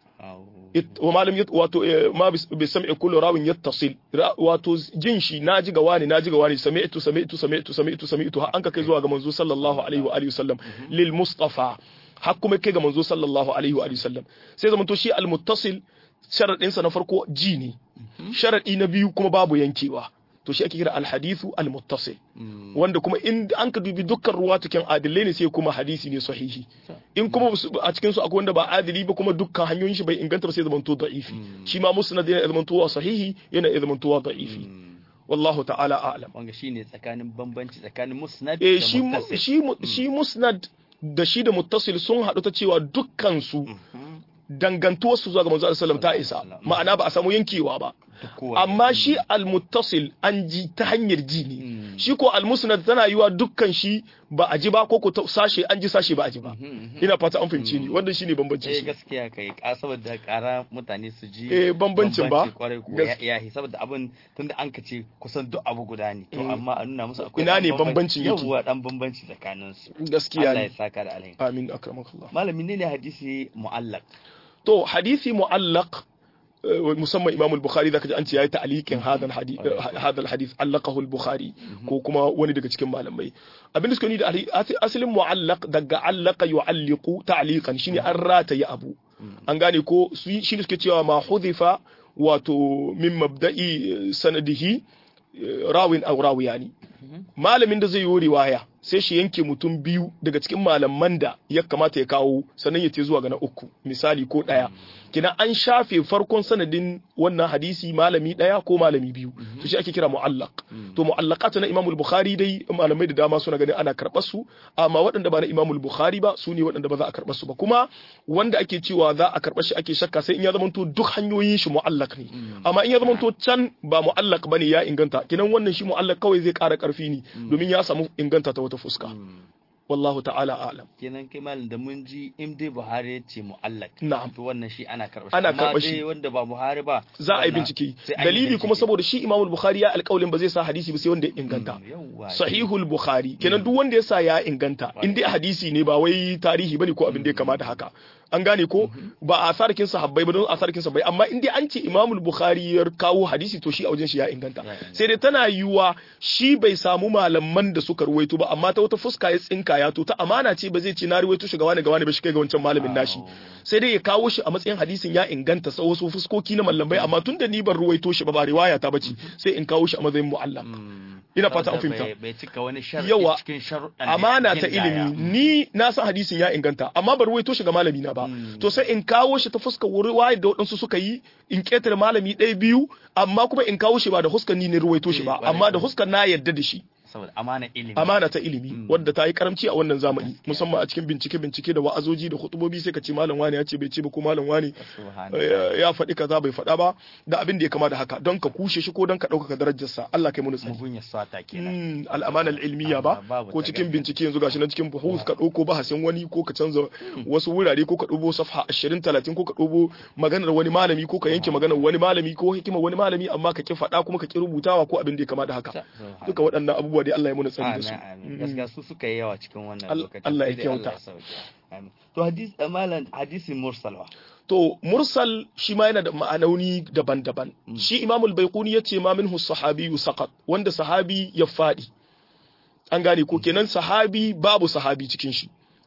It- wa malam yat- wato eh, ma bis- bi sam'i kullu rawin yattasil Ra- wato jin shi naji ga wani naji ga wani sami'tu sami'tu sami'tu sami'tu sami'tu har an ka kai zuwa ga manzo sallallahu alaihi wa alihi wasallam lil mustafa har kuma kai ga manzo sallallahu alaihi wa alihi wasallam sai zaman to shi al muttasil sharadin sa na farko ji ne sharadi na biyu kuma babu yankewa to shi ake kira al hadithu al muttasil wanda kuma in an ka dubi dukkan ruwa cikin adilai ne sai kuma hadisi ne sahihi in kuma su- a cikin su akwai wanda ba adili ba kuma dukkan hanyoyin shi bai inganta ba sai zamanto da'ifi shi ma musnad yana zamantowa sahihi yana zamantowa da'ifi wallahu ta'ala a'lam wanga shine tsakanin bambanci tsakanin musnad eh da shi mu- muttasil shi mu- shi musnad da shi da muttasil sun haɗu ta cewa dukkan su dangantuwar su zuwa ga manzo sallallahu alaihi wasallam ta isa ma'ana ba a samu yankewa ba Duk kowanne. amma shi al-muttasil an ji ta hanyar ji ne shi ko al-musnad tana yiwa dukkan shi ba a ji ba ko ko ta- sashe an ji sashe ba a ji ba ina fata an fahimci ni wannan shine bambancin eh su gaskiya kai ka saboda kara mutane su ji Eh, bambancin ba? bambanci kwarai ko Gas- ya ya saboda abin tunda an kace kusan duk abu guda ne to amma a nuna musu akwai Ina dan ne bambanci- bambancin yake? yawwa dan bambanci tsakanin su gaskiya Allah ya ne saka da alheri amin akramakallah malami ne ne hadisi mu'allaq to hadisi mu'allaq eh, musamman Imam al-Bukhari zaka ji an ce yayi ta'liqin hadal hadith hadal hadith allaqahu al-Bukhari ko kuma wani daga cikin malamai abin da suka ni da ali- asi- asalin mu'allaq daga allaqa yu'alliqu ta'liqan shine an rataye abu an gane ko su shi ne suke cewa ma hudhifa wato min mabda'i eh, sanadihi eh, rawin aw rawiyani malamin da zai yi riwaya sai shi yanke mutum biyu daga cikin malaman da ya kamata ya kawo sannan ya ce zuwa ga na uku misali ko ɗaya kina an shafe farkon sanadin wannan hadisi malami ɗaya ko malami biyu to shi ake kira mu'allaq to mu'allaqat na Imam Bukhari dai malamai da dama suna ganin ana karɓar su amma waɗanda ba na Imam Bukhari ba su ne waɗanda ba za a karɓar su ba kuma wanda ake cewa za a karɓar shi ake shakka sai in ya zamanto duk hanyoyin shi mu'allaq ne amma in ya zamanto can ba mu'allaq bane ya inganta kinan wannan shi mu'allaq kawai zai ƙara ƙarfi ne domin ya samu inganta ta wata fuska wallahu ta'ala a'lam kenan kai malam da mun ji in dai Buhari ya ce mu'allaq Na'am. to wannan shi ana karɓar shi Ana Amma karɓar shi. dai wanda ba Buhari ba za a yi wannan bincike sai an yi dalili kuma bincike. saboda shi Imam Bukhari ya alƙawalin ba zai sa hadisi ba sai wanda ya inganta Mm, yawwa sahihul bukhari kenan duk wanda ya sa ya inganta in dai hadisi ne ba wai tarihi bane ko abin da ya kamata haka an gane ko ba a sarkin sahabbai ba don a sarkin sahabbai amma in dai an ce imamul bukhari ya kawo hadisi to shi a wajen shi ya inganta Ya inganta. sai dai tana yiwuwa shi bai samu malaman da suka ruwaito ba amma ta wata fuska ya tsinka ya to ta amana ce ba zai ce na ruwaito shi ga wani ga wani ba shi kai ga wancan malamin nashi sai dai ya kawo shi a matsayin hadisin ya inganta sa wasu fuskoki na mallamai amma tun da ni ban ruwaito shi ba ba riwaya ta bace sai in kawo shi a matsayin mu'allaq ina fata an Saboda fahimta bai- bai cika wani sharadi Yawa, cikin sharuɗan da amana ya ta gindaya. ilimi ni na san hadisin ya inganta amma bar ruwaito shi ga malami na ba to sai in kawo shi ta fuskar riwaya da waɗansu suka yi in ketare malami ɗaya biyu amma kuma in kawo shi ba da huskar ni ne ruwaito shi ba Eh, amma da ƙwarai. huskar na yarda da shi saboda amana ilimi amana ta ilimi wadda ta yi karamci a wannan zamani musamman a cikin bincike bincike da wa'azoji da hutubobi sai ka ce malam wani ya ce bai ce ba ko malam wani Subhanallah. eh, ya faɗi kaza bai faɗa ba da abin da ya kama da haka don ka kushe shi ko don ka ɗaukaka darajarsa Allah kai mu tsari mugun ya swata kenan Mm, al'amana al'ilmiya ba Amma babu ko ta cikin gaskiya. bincike yanzu gashi nan cikin buhus ka ɗauko bahasin wani ko ka canza wasu wurare ko ka ɗauko safha 20 30 ko ka ɗauko maganar wani malami ko ka yanke maganar wani malami ko hikimar wani malami amma ka ki faɗa kuma ka ki rubutawa ko abin da ya kama da haka Subhanallah. duka waɗannan abubuwa dai Allah ya muna tsari da amin su amin gaskiya su suka yi yawa cikin wannan Allah- lokacin Allah ya Sai dai kyauta. sauke. amin to hadis malam hadisin mursal wa to mursal shi ma yana da ma'anoni daban-daban shi imamul baiquni yace ma minhu sahabiyyu saqat wanda sahabi ya fadi an gane ko kenan sahabi babu sahabi cikin shi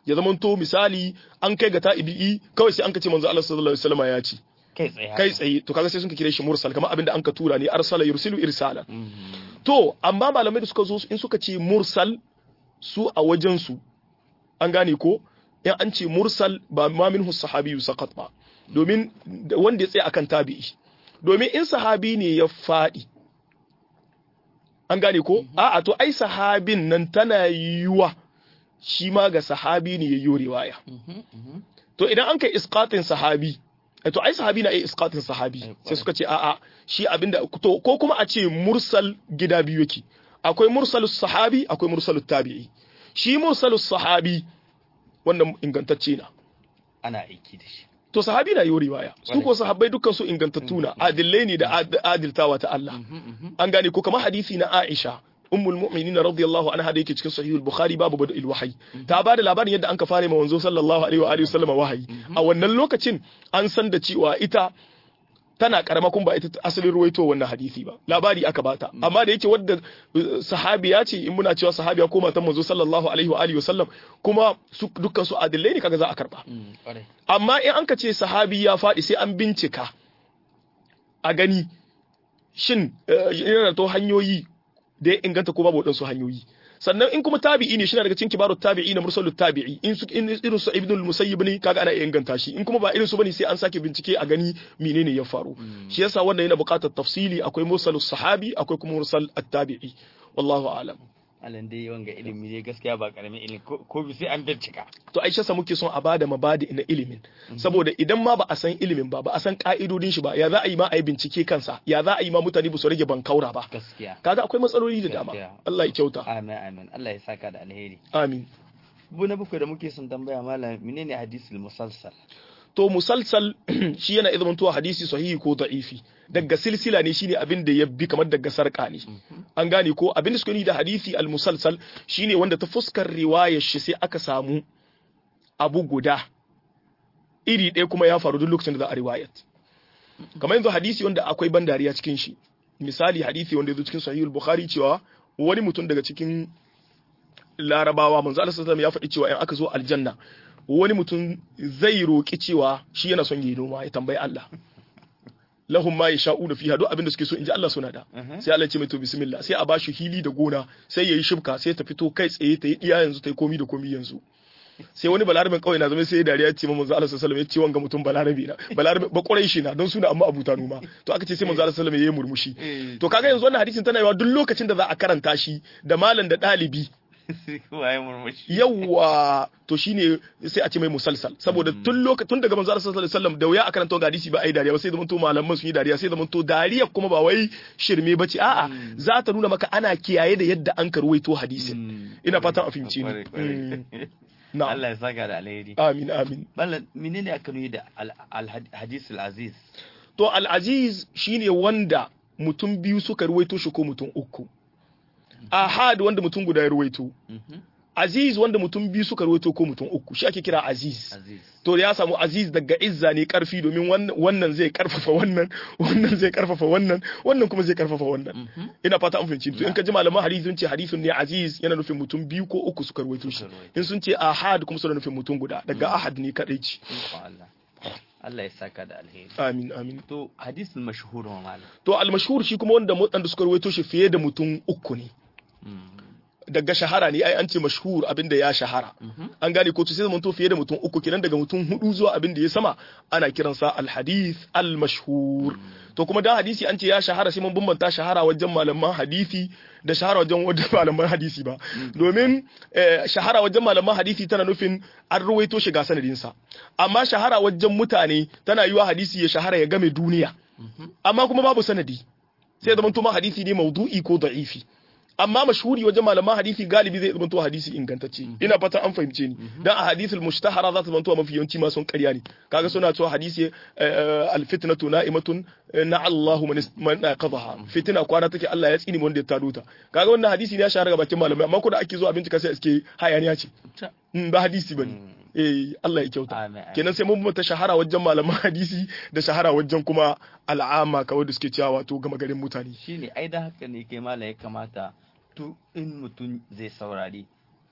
ya zamanto misali an kai ga tabi'i kawai sai an ka ce manzo Allah sallallahu alaihi wasallam ya ce kai tsaye kai tsaye to kaga sai sun ka kire shi mursal kamar abinda an ka tura ne arsala yursilu irsalan Mhm. to amma malamai da suka zo in suka ce mursal su a wajen su an gane ko in an ce mursal ba ma minhu sahabi saqat ba domin da- wanda ya tsaya akan tabi'i domin in sahabi ne ya fadi an gane ko a'a to ai sahabin nan tana yiwa shi ma ga sahabi ne ya yi riwaya Mhm, mhm. to idan an kai isqatin sahabi eh, to ai sahabi na iya isqatin sahabi Eh, sai kwarai. suka ce a'a shi abinda to ko kuma a ce mursal gida biyu yake akwai mursalus sahabi akwai mursalus tabi'i shi mursalus sahabi wannan ingantacce na ana aiki da shi to sahabi na yi riwaya su ko sahabbai dukkan su ingantattu na adillai ne da ad- adiltawa ta Allah Mhm, mhm. an gane ko kamar hadisi na Aisha ummul mu'minin radiyallahu anha da yake cikin sahihul bukhari babu bada'il wahyi ta bada labarin yadda an ka fara ma wanzo sallallahu alaihi wa alihi wasallama wahayi a wannan lokacin an san da cewa ita tana karama kun ba ita ta asalin ruwaito wannan hadisi ba labari aka bata amma da yake wadda uh, sahabiya ce in muna cewa sahabiya ko matan manzo sallallahu alaihi wa alihi wasallam kuma su dukkan su adillai ne kaga za a karba Mm, kwarai amma in an ka ce sahabi ya faɗi sai an bincika a gani shin eh, yana da to hanyoyi da ya inganta ko babu waɗansu hanyoyi sannan in kuma tabi'i ne shi na daga cikin kibarut tabi'i na mursalut tabi'i in su in irin su ibnul musayyib ne kaga ana iya inganta shi in kuma ba irin su bane sai an sake bincike a gani menene ya faru shi yasa wannan yana buƙatar tafsili akwai mursalus sahabi akwai kuma mursal at-tabi'i wallahu a'lam alan dai wanga ilimi ne gaskiya ba karamin ilimi ko ko bi sai an bincika to aisha sa muke son a bada mabadi na ilimin saboda idan ma ba a san ilimin ba ba a san ka'idodin shi ba ya za a yi ma a yi bincike kansa ya za a yi ma mutane ba su rage bankaura ba gaskiya kaga akwai matsaloli da dama Gaskiya. Allah ya kyauta amin amin Allah ya saka da alheri amin bu na bakwai da muke son tambaya malam menene hadisul musalsal to musalsal shi yana izinin tuwa hadisi sahihi ko da'ifi daga silsila ne shine abin da ya bi kamar daga sarka ne an gane ko abin da suka yi da hadisi al musalsal shine wanda ta fuskar riwayar shi sai aka samu abu guda iri ɗaya kuma ya faru duk lokacin da za a riwayat kamar yanzu hadisi wanda akwai ban dariya cikin shi misali hadisi wanda ya zo cikin sahihul bukhari cewa wani mutum daga cikin larabawa manzo Allah sallallahu alaihi wasallam ya faɗi cewa in aka zo aljanna wani mutum zai roƙi cewa shi yana son yi noma ya tambayi Allah lahum ma yasha'una fiha duk abin da suke so inji Allah suna da sai Allah ya ce mai to bismillah sai a bashi hili da gona sai yayi shibka sai ta fito kai tsaye ta yi iya yanzu ta yi komi da komi yanzu sai wani balarabin kawai na zama sai ya dariya ce manzo Allah sallallahu alaihi wasallam ya ce wanga mutum balarabi na balarabi ba kurai shi na don suna amma abuta noma to aka ce sai manzo Allah sallallahu alaihi wasallam ya yi murmushi to kaga yanzu wannan hadisin tana yawa duk lokacin da za a karanta shi da malam da ɗalibi waye murmushi yawa to shine sai a ce mai musalsal saboda tun lokacin tun daga manzo Allah sallallahu alaihi wasallam da wuya a karanta ga hadisi ba ai dariya ba sai zaman to malaman sun yi dariya sai zaman to dariya kuma ba wai shirme bace a'a za ta nuna maka ana kiyaye da yadda an karwaito hadisin ina fatan a fahimci ni Mm. na'am Allah ya saka da alheri amin amin malam menene aka nuni da al hadisul aziz to al-aziz shine wanda mutum biyu suka ruwaito shi ko mutum uku ahad wanda mutum guda ya ruwaito Mhm. aziz wanda mutum biyu suka ruwaito ko mutum uku shi ake kira aziz aziz to ya samu aziz daga izza ne karfi domin wan- wannan zai karfafa wannan wannan zai karfafa wannan wannan kuma zai karfafa wannan Mhm. ina fata an fahimci to in ka ji malaman hadisi sun ce hadisun ne aziz yana nufin mutum biyu ko uku suka ruwaito shi Suka ruwaito. in sun ce ahad kuma suna nufin mutum guda daga ahad ne kadai ci Ikon Allah Allah ya saka da alheri amin amin to hadisul mashhur wa malam to al-mashhur shi kuma wanda waɗanda suka ruwaito shi fiye da mutum uku ne Mm. daga shahara ne ai an ce mashhur abin da ya shahara Mhm. an gane ko to sai zamanto fiye da mutum uku kenan daga mutum hudu zuwa abin da ya sama ana kiransa al-hadith al-mashhur to kuma dan hadisi an ce ya shahara sai mun bambanta shahara wajen malaman hadisi da shahara wajen wajen malaman hadisi ba domin eh, shahara wajen malaman hadisi tana nufin an ruwaito shi ga sanadinsa amma shahara wajen mutane tana yiwa hadisi ya shahara ya game duniya amma kuma babu sanadi sai ya zamanto ma hadisi ne maudu'i ko da'ifi amma mashhuri wajen malaman hadisi galibi zai zamanto hadisi ingantacce ina fata an fahimce ni dan a hadisul mushtahara za ta zamanto mafi yawanci ma sun ƙarya ne kaga suna cewa hadisi eh, alfitnatu na'imatun eh, na Allahu man is- man qadaha fitina kwana take Allah ya tsini wanda ya tado ta kaga wannan hadisi ne ya shahara ga bakin malamai amma ko da ake zo a bincika sai iske hayaniya ce Ta- Mm, ba hadisi bane eh Allah ya kyauta Amin, amin. kenan sai mun mata shahara wajen malaman hadisi da shahara wajen kuma al'ama kawai da suke cewa wato gama garin mutane shine ai da haka ne kai malam ya kamata to in mutum zai saurari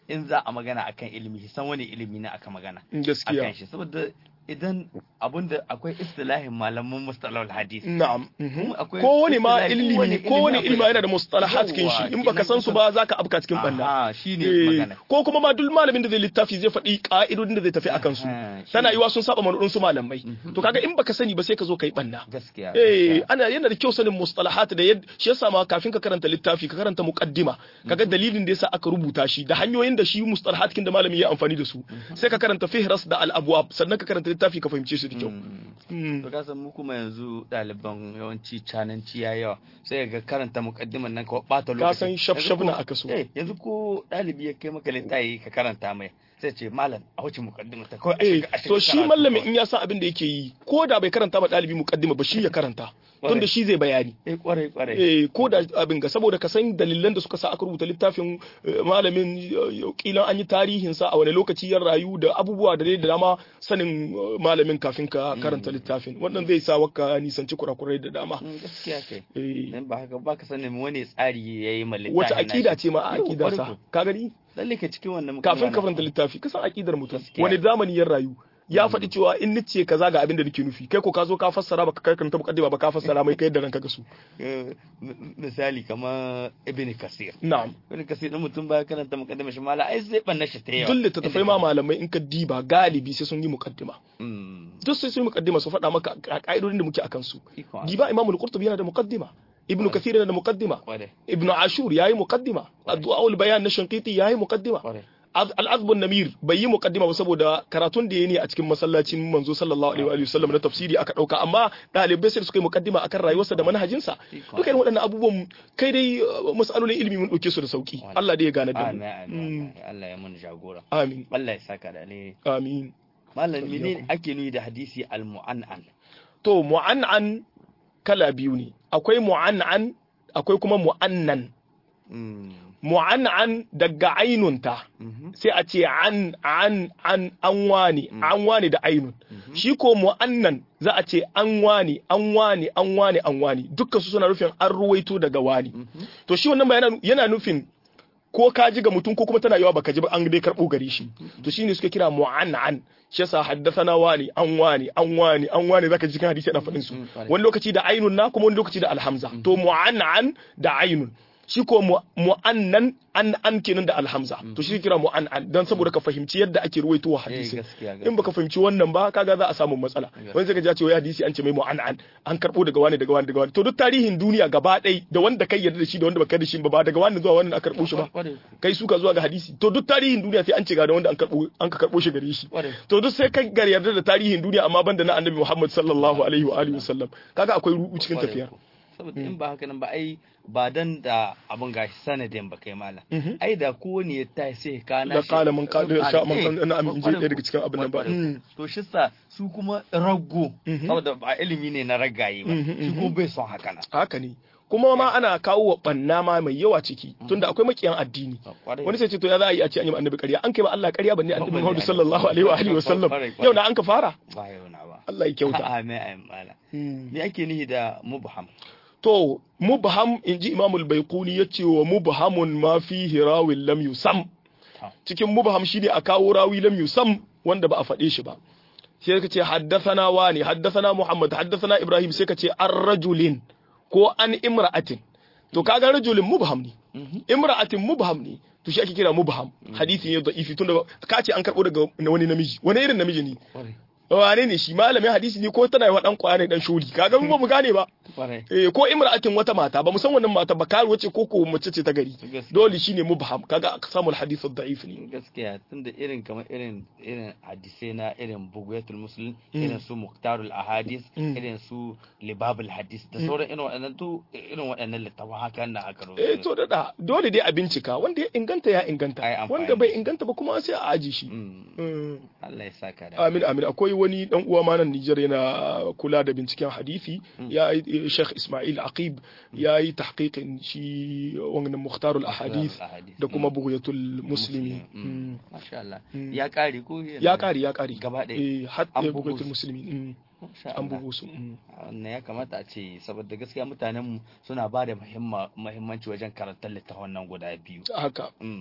in za a magana akan ilimi san wani ilimi ne aka magana gaskiya akan shi saboda idan abunda akwai istilahin malaman mustalahul hadith na'am Kuma akwai kowane ma istilahi, ilimi kowane kowane ilimi ilimi akwai- yana da mustalahat cikin shi Yawwa, in baka san su ba zaka afka cikin banda aha shine Eh, magana ko kuma ma duk malamin da zai littafi zai faɗi ƙa'idodin da zai tafi akan su Aha, shi tana ne. yiwa sun saba manudin su malamai to kaga in baka sani ba sai ka zo kai banna gaskiya eh gaskiya. ana yana da kyau sanin mustalahat da yadda shi yasa ma kafin ka karanta littafi ka karanta muqaddima kaga dalilin da yasa aka rubuta shi da hanyoyin da shi mustalahat kin da malami ya amfani da su sai ka karanta fihras da al-abwab sannan ka karanta littafi ka fahimce shi da kyau Mm. to ka san mu kuma yanzu ɗaliban yawanci cananci ya yawa sai ga karanta muqaddiman nan ka bata lokaci ka san shaf shaf Yanzu na ko- aka so eh yanzu ko ɗalibi ya kai maka littafi ka karanta mai sai ce malam a wuce muqaddima ta kawai a eh shiga- a shiga to shi karatu mallamin kawai. in ya san abin da yake yi ko da bai karanta ba ɗalibi muqaddima ba shi ya karanta Kwarai. tunda shi zai bayani eh kwarai kwarai eh ko da abin ga saboda ka san dalilan da suka sa aka rubuta littafin eh, malamin eh, kilan an yi tarihin sa a wani lokaci ya rayu da abubuwa da dai da dama sanin eh, malamin kafin ka karanta littafin wannan zai sa waka nisanci kurakurai da dama Mm, gaskiya kai eh dan ba haka ba ka sanin wani tsari yayi ma littafin wace akida nashi. ce ma a Yau, akidar kwarai sa ko. ka gani lalle ka cikin wannan kafin ka muqaddima karanta littafi ka san akidar mutum Gaskiya. wani zamani ya rayu ya faɗi cewa in nice kaza ga abin da nake nufi kai ko ka zo ka fassara baka kai karanta muqaddima ba ka fassara mai kai da ranka ga su Eh, m- misali kamar ibn kasir na'am ibn kasir din mutum ba karanta muqaddima shi mala ai zai banna shi ta yawa duk littattafai ma malamai in ka diba galibi sai sun yi muqaddima Mm, duk sai sun yi muqaddima su faɗa maka a ka'idodin da muke akan su ikon Allah. diba imamu al-qurtubi yana da muqaddima ibnu kathir yana da muqaddima Kwarai, ibnu ashur yayi muqaddima addu'a bayan na shanqiti yayi muqaddima kwarai. al-azbun namir bai yi muqaddima ba saboda karatun da yayi ne a cikin masallacin manzo sallallahu alaihi wa alihi wasallam na tafsiri aka dauka amma dalibai sai suka yi muqaddima akan rayuwarsa da manhajinsa Ikon duka irin waɗannan abubuwan kai dai uh, masalolin ilimi mun dauke su da sauki Wani. Allah dai ya gane da Amin, mu amin, Mm. amin. Allah ya mun jagora. amin Allah ya saka da alheri. amin Malam Iyyakum. menene ake nuni da hadisi al-mu'an'an? to mu'an'an kala biyu ne akwai mu'an'an akwai kuma mu'annan Mm, mu'an'an daga ainunta mhm, sai a ce an an an an wani an wani da ainun mhm. shi ko mu'annan za a ce an wani an wani an wani an wani dukkan su suna nufin an ruwaito daga wani Mhm. to shi wannan ba yana, yana nufin ko ka ji ga mutum ko kuma tana yawa baka ji ba an dai karbo gare shi to shine suka kira mu'annan shi yasa haddathana wani an wani an wani an wani zaka ji cikin hadisi ana faɗin su Mm, kwarai. wani lokaci da ainun na kuma wani lokaci da alhamza to mu'annan da ainun shi ko mu- mu'annan an an kenan da alhamza to shi kira mu'annan dan saboda ka fahimci yadda ake ruwaito Eh, hadisi gaskiya, in baka fahimci wannan ba kaga za a samu matsala wani zai ga ya ce wai hadisi an ce mai mu'annan an karbo daga wani daga wani daga wani to duk tarihin duniya gaba ɗaya da wanda kai yarda da shi da wanda baka da shi ba ba daga wani zuwa wani aka karbo shi ba Kwarai, kai suka zuwa ga hadisi to duk tarihin duniya sai an ce ga da wanda an karbo an ka karbo shi gare shi kwarai. to duk sai kai gar yarda da tarihin duniya amma banda na annabi Muhammad sallallahu alaihi wa alihi wasallam kaga akwai rubu cikin Kwarai tafiyar ko. Saboda in ba haka nan ba ai ba dan da abun gashi sanadin ba kai malam. Mhm. Ai da kowane ya tashi sai ka na da kala mun ka da sha mun Eh, kan ina amin je kwarai ɗaya daga ko. cikin abin nan ba Kwarai ko. Mm. To shi sa su kuma rago Mhm. saboda ba ilimi ne na ragaye ba. Mhm, Shi mhm. kuma bai son haka nan. haka ne kuma ma ana kawo wa banna ma mai yawa ciki tunda akwai makiyan addini Kwarai. wani sai ce to ya za a yi a ce an yi ma annabi ƙarya an kai ma Allah ƙarya banne annabi Balle Muhammad annabi. sallallahu alaihi wa alihi wasallam Kwarai, kwarai. yau na an ka fara ba yau na ba. Allah ya kyauta Amin amin malam. Me ake nihi da mubham? to mubham inji Imam al-Baiquni yace wa mubhamun ma fihi rawin lam yusam Ta. cikin mubham shine a kawo rawi lam yusam wanda ba a faɗe shi ba sai ka ce haddathana wani haddathana Muhammad haddathana Ibrahim sai ka ce an rajulin ko an imra'atin to kaga rajulin mubham ne imra'atin mubham ne to shi ake kira mubham hadisi ne da'ifi tunda ka ce an karbo daga wani namiji wani irin namiji ne Kwarai. wane ne shi malamin hadisi ne ko tana yi wa dan kwaya ne dan shuri kaga mu ba mu gane ba Kwarai. eh ko imra'atin wata mata ba mu san wannan mata ba karuwa ce ko ko mace ce ta gari Gaskiya. dole shine mubham kaga samu hadith da'if ne gaskiya tunda irin kamar irin irin hadisai na irin bugayatul muslim irin su muktarul ahadis Mm. irin su libabul hadis da sauran irin waɗannan to irin waɗannan littafin haka na aka eh to da da dole dai a bincika wanda ya inganta ya Ai, inganta amfani wanda bai da shi. inganta ba kuma sai a aji shi Mm. Mm. Allah ya saka da amin amin akwai wani dan uwa ma nan Nijar yana kula da binciken hadisi ya yi Sheikh Ismail Aqib ya yi tahqiqin shi wannan Mukhtarul Ahadith ahadis da kuma Bughyatul Muslimi Mm. Mm. masha Allah Mm. ya kare ko ya kari ya kari Gaba ɗaya. eh har An eh, bugu Bughyatul su. Muslimi mm. Masha an Allah. bugu su mm. wannan ya kamata a ce saboda gaskiya mutanen mu suna ba da muhimmanci wajen karantar littafin nan guda biyu haka Mm.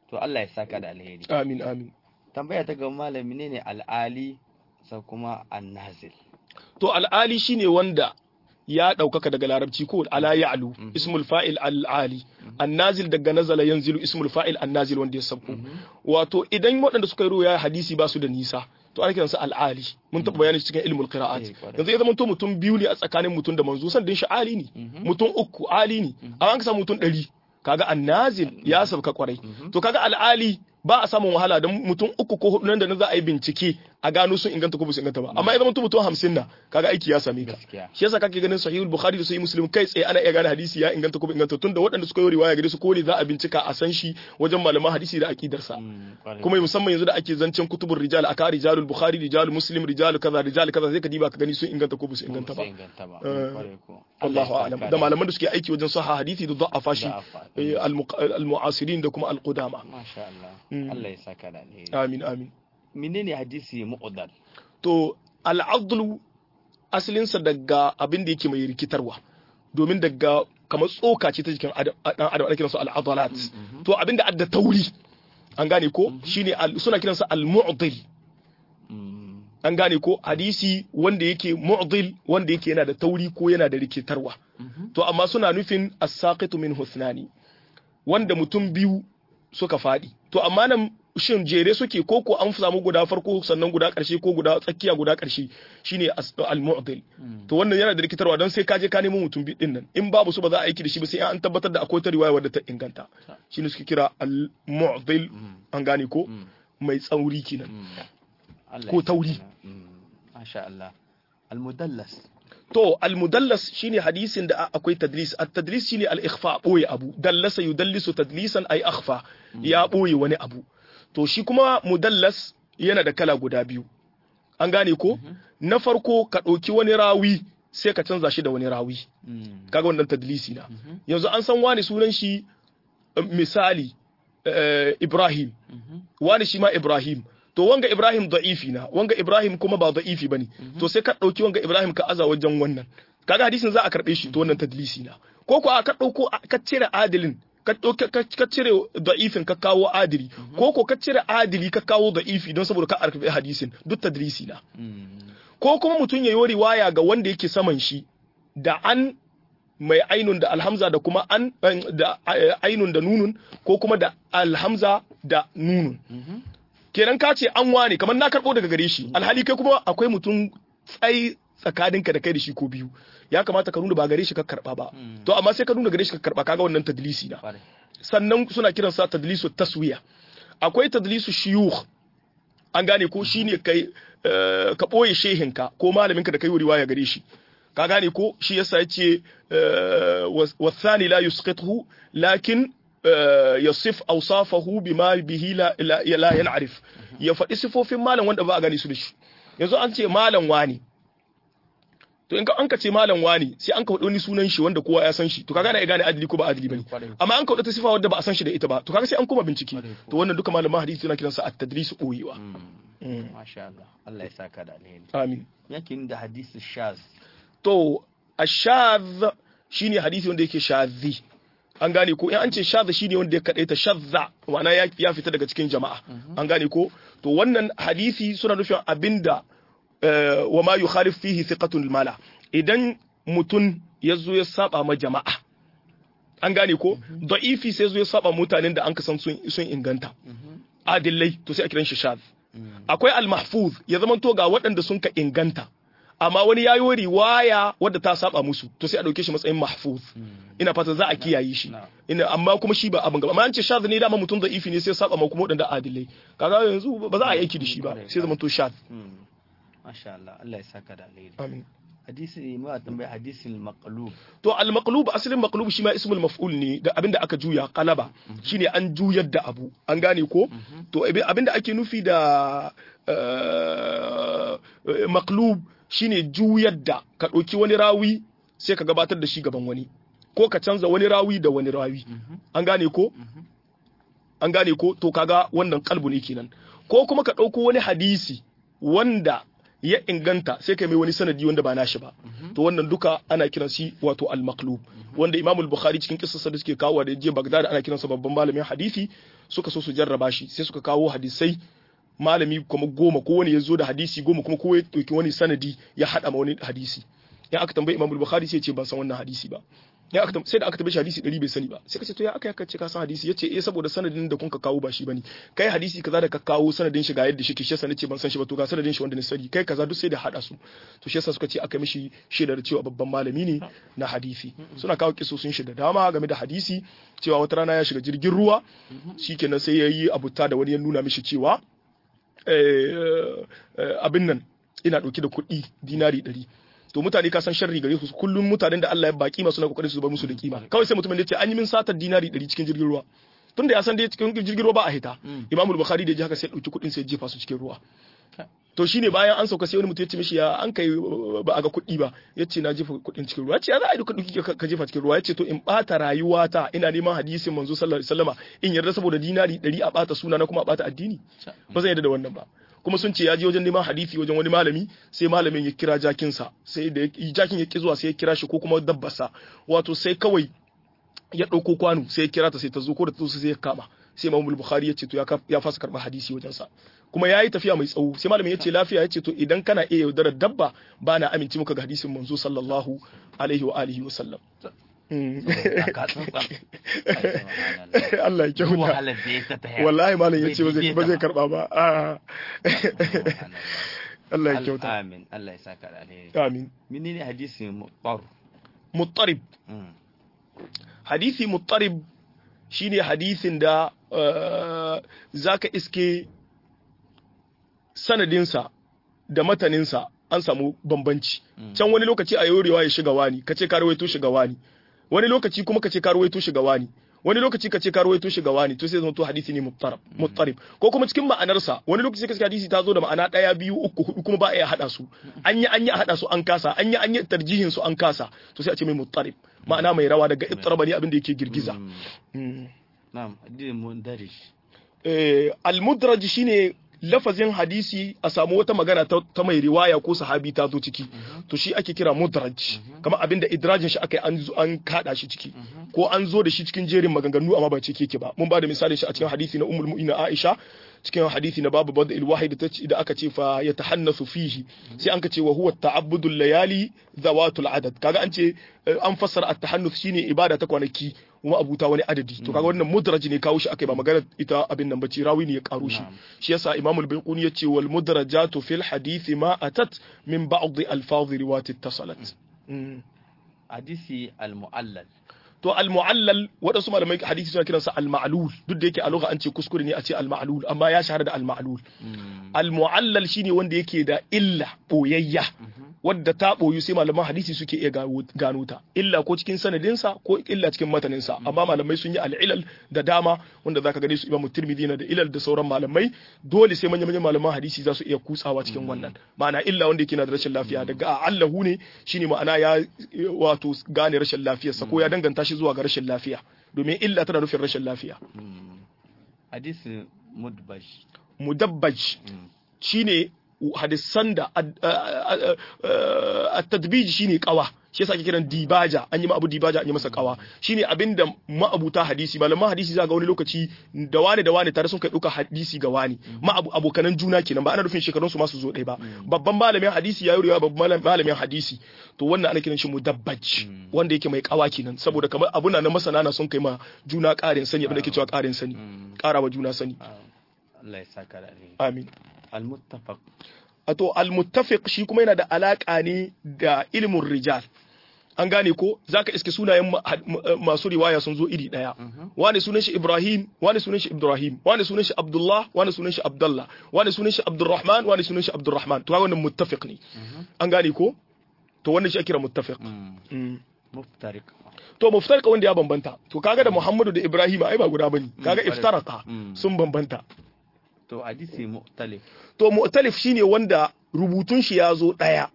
to Allah ya saka da alheri amin amin tambaya ta ga malami ne ne al'ali sai kuma annazil to al'ali shine wanda ya ɗaukaka daga larabci ko ala ya'lu ismul fa'il al'ali annazil daga nazala yanzilu ismul fa'il annazil wanda ya sabko wato idan waɗanda suka yi ruwaya hadisi ba su da nisa to ana kiransa al'ali mun taɓa bayani cikin ilmul qira'at Eh, kwarai. yanzu ya zama to mutum biyu ne a tsakanin mutum da manzo san din shi ali ne mutum uku ali ne amma an ka samu mutum ɗari kaga annazil ya sabka kwarai to kaga al'ali ba a samun wahala don mutum uku ko hudu nan da nan za a yi bincike a gano sun inganta ko ba su inganta ba amma ya zama to mutum hamsin na kaga aiki ya same ka gaskiya shi yasa kake ganin sahihul bukhari da sahih muslim kai tsaye ana iya gane hadisi ya inganta ko bai inganta tunda waɗanda suka yi riwaya gare su ko ne za a bincika a san shi wajen malaman hadisi da aqidar sa Mm, kwarai. kuma musamman yanzu da ake zancen kutubur rijal aka rijalul bukhari rijalul muslim rijalul kaza rijal kaza sai ka diba ka gani sun inganta ko ba su inganta Ba ba su inganta ba Eh, kwarai ko Allahu Allah ya a'lam saka da malaman da suke aiki wajen sahha hadisi da da'afa shi Da'afa. eh, al-muq- al-mu'asirin da kuma al-qudama masha Allah Mm. Allah ya saka da alheri amin amin menene hadisi mu'dal to al'adlu asalinsa daga abin da yake mai rikitarwa domin daga kamar tsoka ce ta jikin adam dan adam ana kiransu al'adalat to abin da adda tauri an gane ko shine al- suna kiransa al-mu'dil Mm, an gane ko hadisi wanda yake mu'dil wanda yake yana da tauri ko yana da rikitarwa mhm. to amma suna nufin as-saqitu min husnani wanda mutum biyu suka faɗi to amma nan shin jere suke ko ko an samu guda farko sannan guda ƙarshe ko guda tsakiya guda ƙarshe shine as- al-mu'dil Mm. to wannan yana da rikitarwa don sai ka je ka nemo mutum biyu din nan in babu su ba za a aiki da shi ba sai an tabbatar da akwai ta riwaya wadda ta inganta shine suke kira al-mu'dil Mm, an gane ko mm, mai tsauri kenan mm. Allah Ko ya tauri. saka. Mm, masha Allah al-mudallas to al-mudallas shine hadisin da akwai tadlis at-tadlis shine al-ikhfa boye abu dallasa yudallisu tadlisan ay akhfa ya boye wani abu to shi kuma mudallas yana da kala guda biyu an gane ko na farko ka ɗauki wani rawi sai ka canza shi da wani rawi Mm, kaga wannan tadlisi na mhm, yanzu an san wani sunan shi eh, misali eh, Ibrahim mhm. wani shi ma Ibrahim to wanga Ibrahim da'ifi na wanga Ibrahim kuma ba da'ifi bane to sai ka dauki wanga Ibrahim ka aza wajen wannan kaga hadisin za a karbe shi to wannan tadlisi na ko ko a ka dauko a- ka cire adilin ka dauka ka ka cire da'ifin ka kawo adili ko ko ka cire adili ka kawo da'ifi don saboda ka arkabe hadisin duk tadlisi na Mm, ko kuma mutum ya yi riwaya ga wanda yake saman shi da an mai ainun da alhamza da kuma an da eh, ainun da nunun ko kuma da alhamza da nunun mhm. kenan ka ce an wane kamar na karbo daga gare shi alhali kai kuma akwai mutum tsayi tsakaninka da kai da shi ko biyu ya kamata ka nuna ba gare shi ka karba ba Mm. to amma sai ka nuna gare shi ka karba kaga wannan tadlisi na Kwarai. sannan suna kiransa tadlisu taswiya akwai tadlisu shiyukh an gane ko shine kai eh, ka boye shehinka ko malaminka da kai riwaya gare shi ka gane ko shi yasa yace eh, was- wasani la yusqituhu lakin eh, yasif awsafahu bima bihi la la la yan'arif ya faɗi sifofin malam wanda ba a gani su da shi yanzu an ce malam wani to in ka an ka ce malam wani sai an ka faɗi wani sunan shi wanda kowa ya san shi to kaga na iya gane adili ko ba adili bane Kwarai. amma an kawo ta sifa wadda ba a san shi da ita ba to kaga sai an koma bincike Kwarai ko. to wannan duka malaman hadisi suna kiransa at-tadlis uyiwa Mm, masha Allah Allah ya saka da alheri amin yake da hadisi shaz to ashadh shine hadisi wanda yake shadhi an gane ko in an ce shadh shine wanda ya kadaita shadza ma'ana ya, ya fita daga cikin jama'a an gane ko to wannan hadisi suna nufin abinda eh, wa ma yukhalif fihi thiqatun mala idan mutun ya zo ya saba ma jama'a an gane ko da'ifi sai zo ya saba mutanen da an kasan sun sun inganta adillai to sai a kiran shi shadh akwai al-mahfuz ya zama to ga waɗanda sun ka inganta amma wani ya yi riwaya wadda ta saba musu to sai a ɗauke shi matsayin mahfuz ina fata za a kiyaye shi Na'am. ina amma kuma shi ba abin gaba amma an ce shadh ne dama mutum da ifi ne sai ya saba ma kuma waɗanda adilai kaga yanzu ba za a yi aiki da shi ba sai zama to shadh Mm, masha Allah Allah ya saka da alheri amin hadisi ma tambaya hadisin maqlub to al-maqlub asalin maqlub shi ma ismul maf'ul ne da abinda aka juya qalaba shine an juyar da abu an gane ko to abi- abinda ake nufi da eh, maqlub shine juyar da ka ɗauki wani rawi sai ka gabatar da shi gaban wani ko ka canza wani rawi da wani rawi an gane ko an gane ko to kaga wannan kalbu ne kenan ko kuma ka ɗauko wani hadisi wanda ya inganta sai kai mai wani sanadi wanda ba nashi ba to wannan duka ana kiran shi wato al-maqlub wanda Imam al-Bukhari cikin kissarsa da suke kawo da je Baghdad ana kiransa babban malamin hadisi suka so su jarraba shi sai suka kawo hadisai malami kuma goma ko wani ya zo da hadisi goma kuma ko ya ɗauki wani sanadi ya haɗa ma wani hadisi in aka tambayi imam bukhari sai ya ce ban san wannan hadisi ba ya aka sai da aka tambaye shi hadisi 100 bai sani ba sai ka ce to ya aka yaka ce ka san hadisi yace eh saboda sanadin da kun ka kawo ba shi bane kai hadisi kaza da ka kawo sanadin shi ga yadda shi ke shi yasa nace ban san shi ba to ga sanadin shi wanda ne sani kai kaza duk sai da hada su to shi yasa suka ce aka mishi shaidar cewa babban malami ne na hadisi suna kawo kisosin shi da dama game da hadisi cewa wata rana ya shiga jirgin ruwa shikenan sai ya yi abuta da wani ya nuna mishi cewa abin nan ina dauke da kuɗi dinari ɗari to mutane ka san sharri gare su kullum mutanen da Allah ya baki masu na kokarin su bar musu da kima kawai sai mutumin ya ce an yi min satar dinari 100 cikin jirgin ruwa tunda ya san dai cikin jirgin ruwa ba a hita Imam Bukhari da ya ji haka sai dauki kudin sai jefa su cikin ruwa to shine bayan an sauka sai wani mutum ya ce mishi ya an kai ba a ga kuɗi ba ya ce na jefa kuɗin cikin ruwa ya ce ya za a yi kuɗi ka jefa cikin ruwa ya ce to in ɓata rayuwata ina neman hadisin manzo sallallahu alaihi wasallama in yarda saboda dinari ɗari a ɓata suna na kuma a ɓata addini ba zan yarda da wannan ba kuma sun ce ya je wajen neman hadisi wajen wani malami sai malamin ya kira jakinsa sai da jakin ya ki zuwa sai ya kira shi ko kuma dabbarsa wato sai kawai ya ɗauko kwano sai ya kira ta sai ta zo ko da ta zo sai ya kama sai Imam Bukhari ya ce to ya fasa karɓar hadisi wajen sa kuma yayi tafiya mai tsawo sai malamin ya ce lafiya ya ce to idan kana iya yaudarar dabba ba na amince muka ga hadisin manzo sallallahu alaihi wa alihi wa sallam Allah ya kyauta wallahi malam ya ce ba zai karba ba Allah ya kyauta amin Allah ya saka da alheri amin menene hadisi muttar muttarib hadisi muttarib shine hadisin da zaka iske sanadinsa da mataninsa an samu bambanci can wani lokaci a yorewa ya shiga wani kace ka rawaito shiga wani wani lokaci kuma kace ka rawaito shiga wani wani lokaci kace ka rawaito shiga wani to sai zama to hadisi ne muttarab muttarib ko kuma cikin ma'anarsa wani lokaci kace hadisi ta zo da ma'ana daya biyu uku hudu kuma ba a iya hada su an yi an yi hada su an kasa an yi an yi tarjihin su an kasa to sai a ce mai muttarib ma'ana mai rawa daga ittaraba ne abin da yake girgiza na'am hadisi mundarij eh al-mudraj shine lafazin hadisi a samu wata magana ta mai riwaya ko sahabi ta zo ciki to shi ake kira mudraj kamar abinda idrajin shi aka an an kada shi ciki ko an zo da shi cikin jerin maganganu amma ba cike yake ba mun ba da misalin shi a cikin hadisi na ummul mu'minin Aisha cikin hadisi na babu bada ilwahi da da aka ce fa ya tahannasu fihi sai an ka ce wa huwa ta'abbudul layali zawatul adad kaga an ce an fassara at-tahannus shine ibada ta kwanaki kuma abuta wani adadi to kaga wannan mudraj ne kawo shi akai ba magana ita abin nan bace rawi ne ya karo shi shi yasa imam al-bayquni yace wal mudrajatu fil hadith ma atat min ba'd alfaz riwayat ittasalat hadisi al-mu'allal to al-mu'allal wadansu malamai hadisi suna kiransa al-ma'lul duk da yake a lugha an ce kuskure ne a ce al-ma'lul amma ya shahara da al-ma'lul al-mu'allal shine wanda yake da illa boyayya wadda ta boyu sai malaman hadisi suke iya gano ta illa ko cikin sanadinsa ko illa cikin mataninsa amma malamai sun yi al-ilal da dama wanda zaka gane su Imam Tirmidhi na da ilal da sauran malamai dole sai manyan manyan malaman hadisi za su iya kutsawa cikin wannan ma'ana illa wanda yake na da rashin lafiya daga allahu ne shine ma'ana ya wato gane rashin lafiyarsa ko ya danganta shi zuwa ga rashin lafiya domin illa tana nufin rashin lafiya hadisi mudbaj mudabbaj shine hadisan da at-tadbij shine kawa shi yasa ake kiran dibaja an yi abu dibaja an yi masa kawa shine abinda ma'abuta hadisi malaman hadisi za ga wani lokaci da wani da wani tare sun kai duka hadisi ga wani ma'abu abokanan juna kenan ba ana nufin shekarun su masu zo ɗaya ba babban malamin hadisi ya yi babban malamin hadisi to wannan ana kiran shi mudabbaj wanda yake mai kawa kenan saboda kamar abuna na masana na sun kai ma juna ƙarin sani abin da ke cewa ƙarin sani ƙarawa juna sani Allah ya saka da alheri amin al-muttafaq to al-muttafiq shi kuma yana da alaka ne da ilmin rijal an gane ko zaka iske sunayen masu riwaya sun zo iri daya wani sunan shi Ibrahim wani sunan shi Ibrahim wani sunan shi Abdullah wani sunan shi Abdullah wani sunan shi Abdurrahman wani sunan shi Abdurrahman to wannan muttafiq ne an gane ko to wannan shi ake kira muttafiq muftariq to muftariq wanda ya bambanta to kaga da Muhammadu da Ibrahim ai ba guda bane kaga iftaraka sun bambanta to hadisi mu'talif to mu'talif shine wanda rubutun shi ya zo daya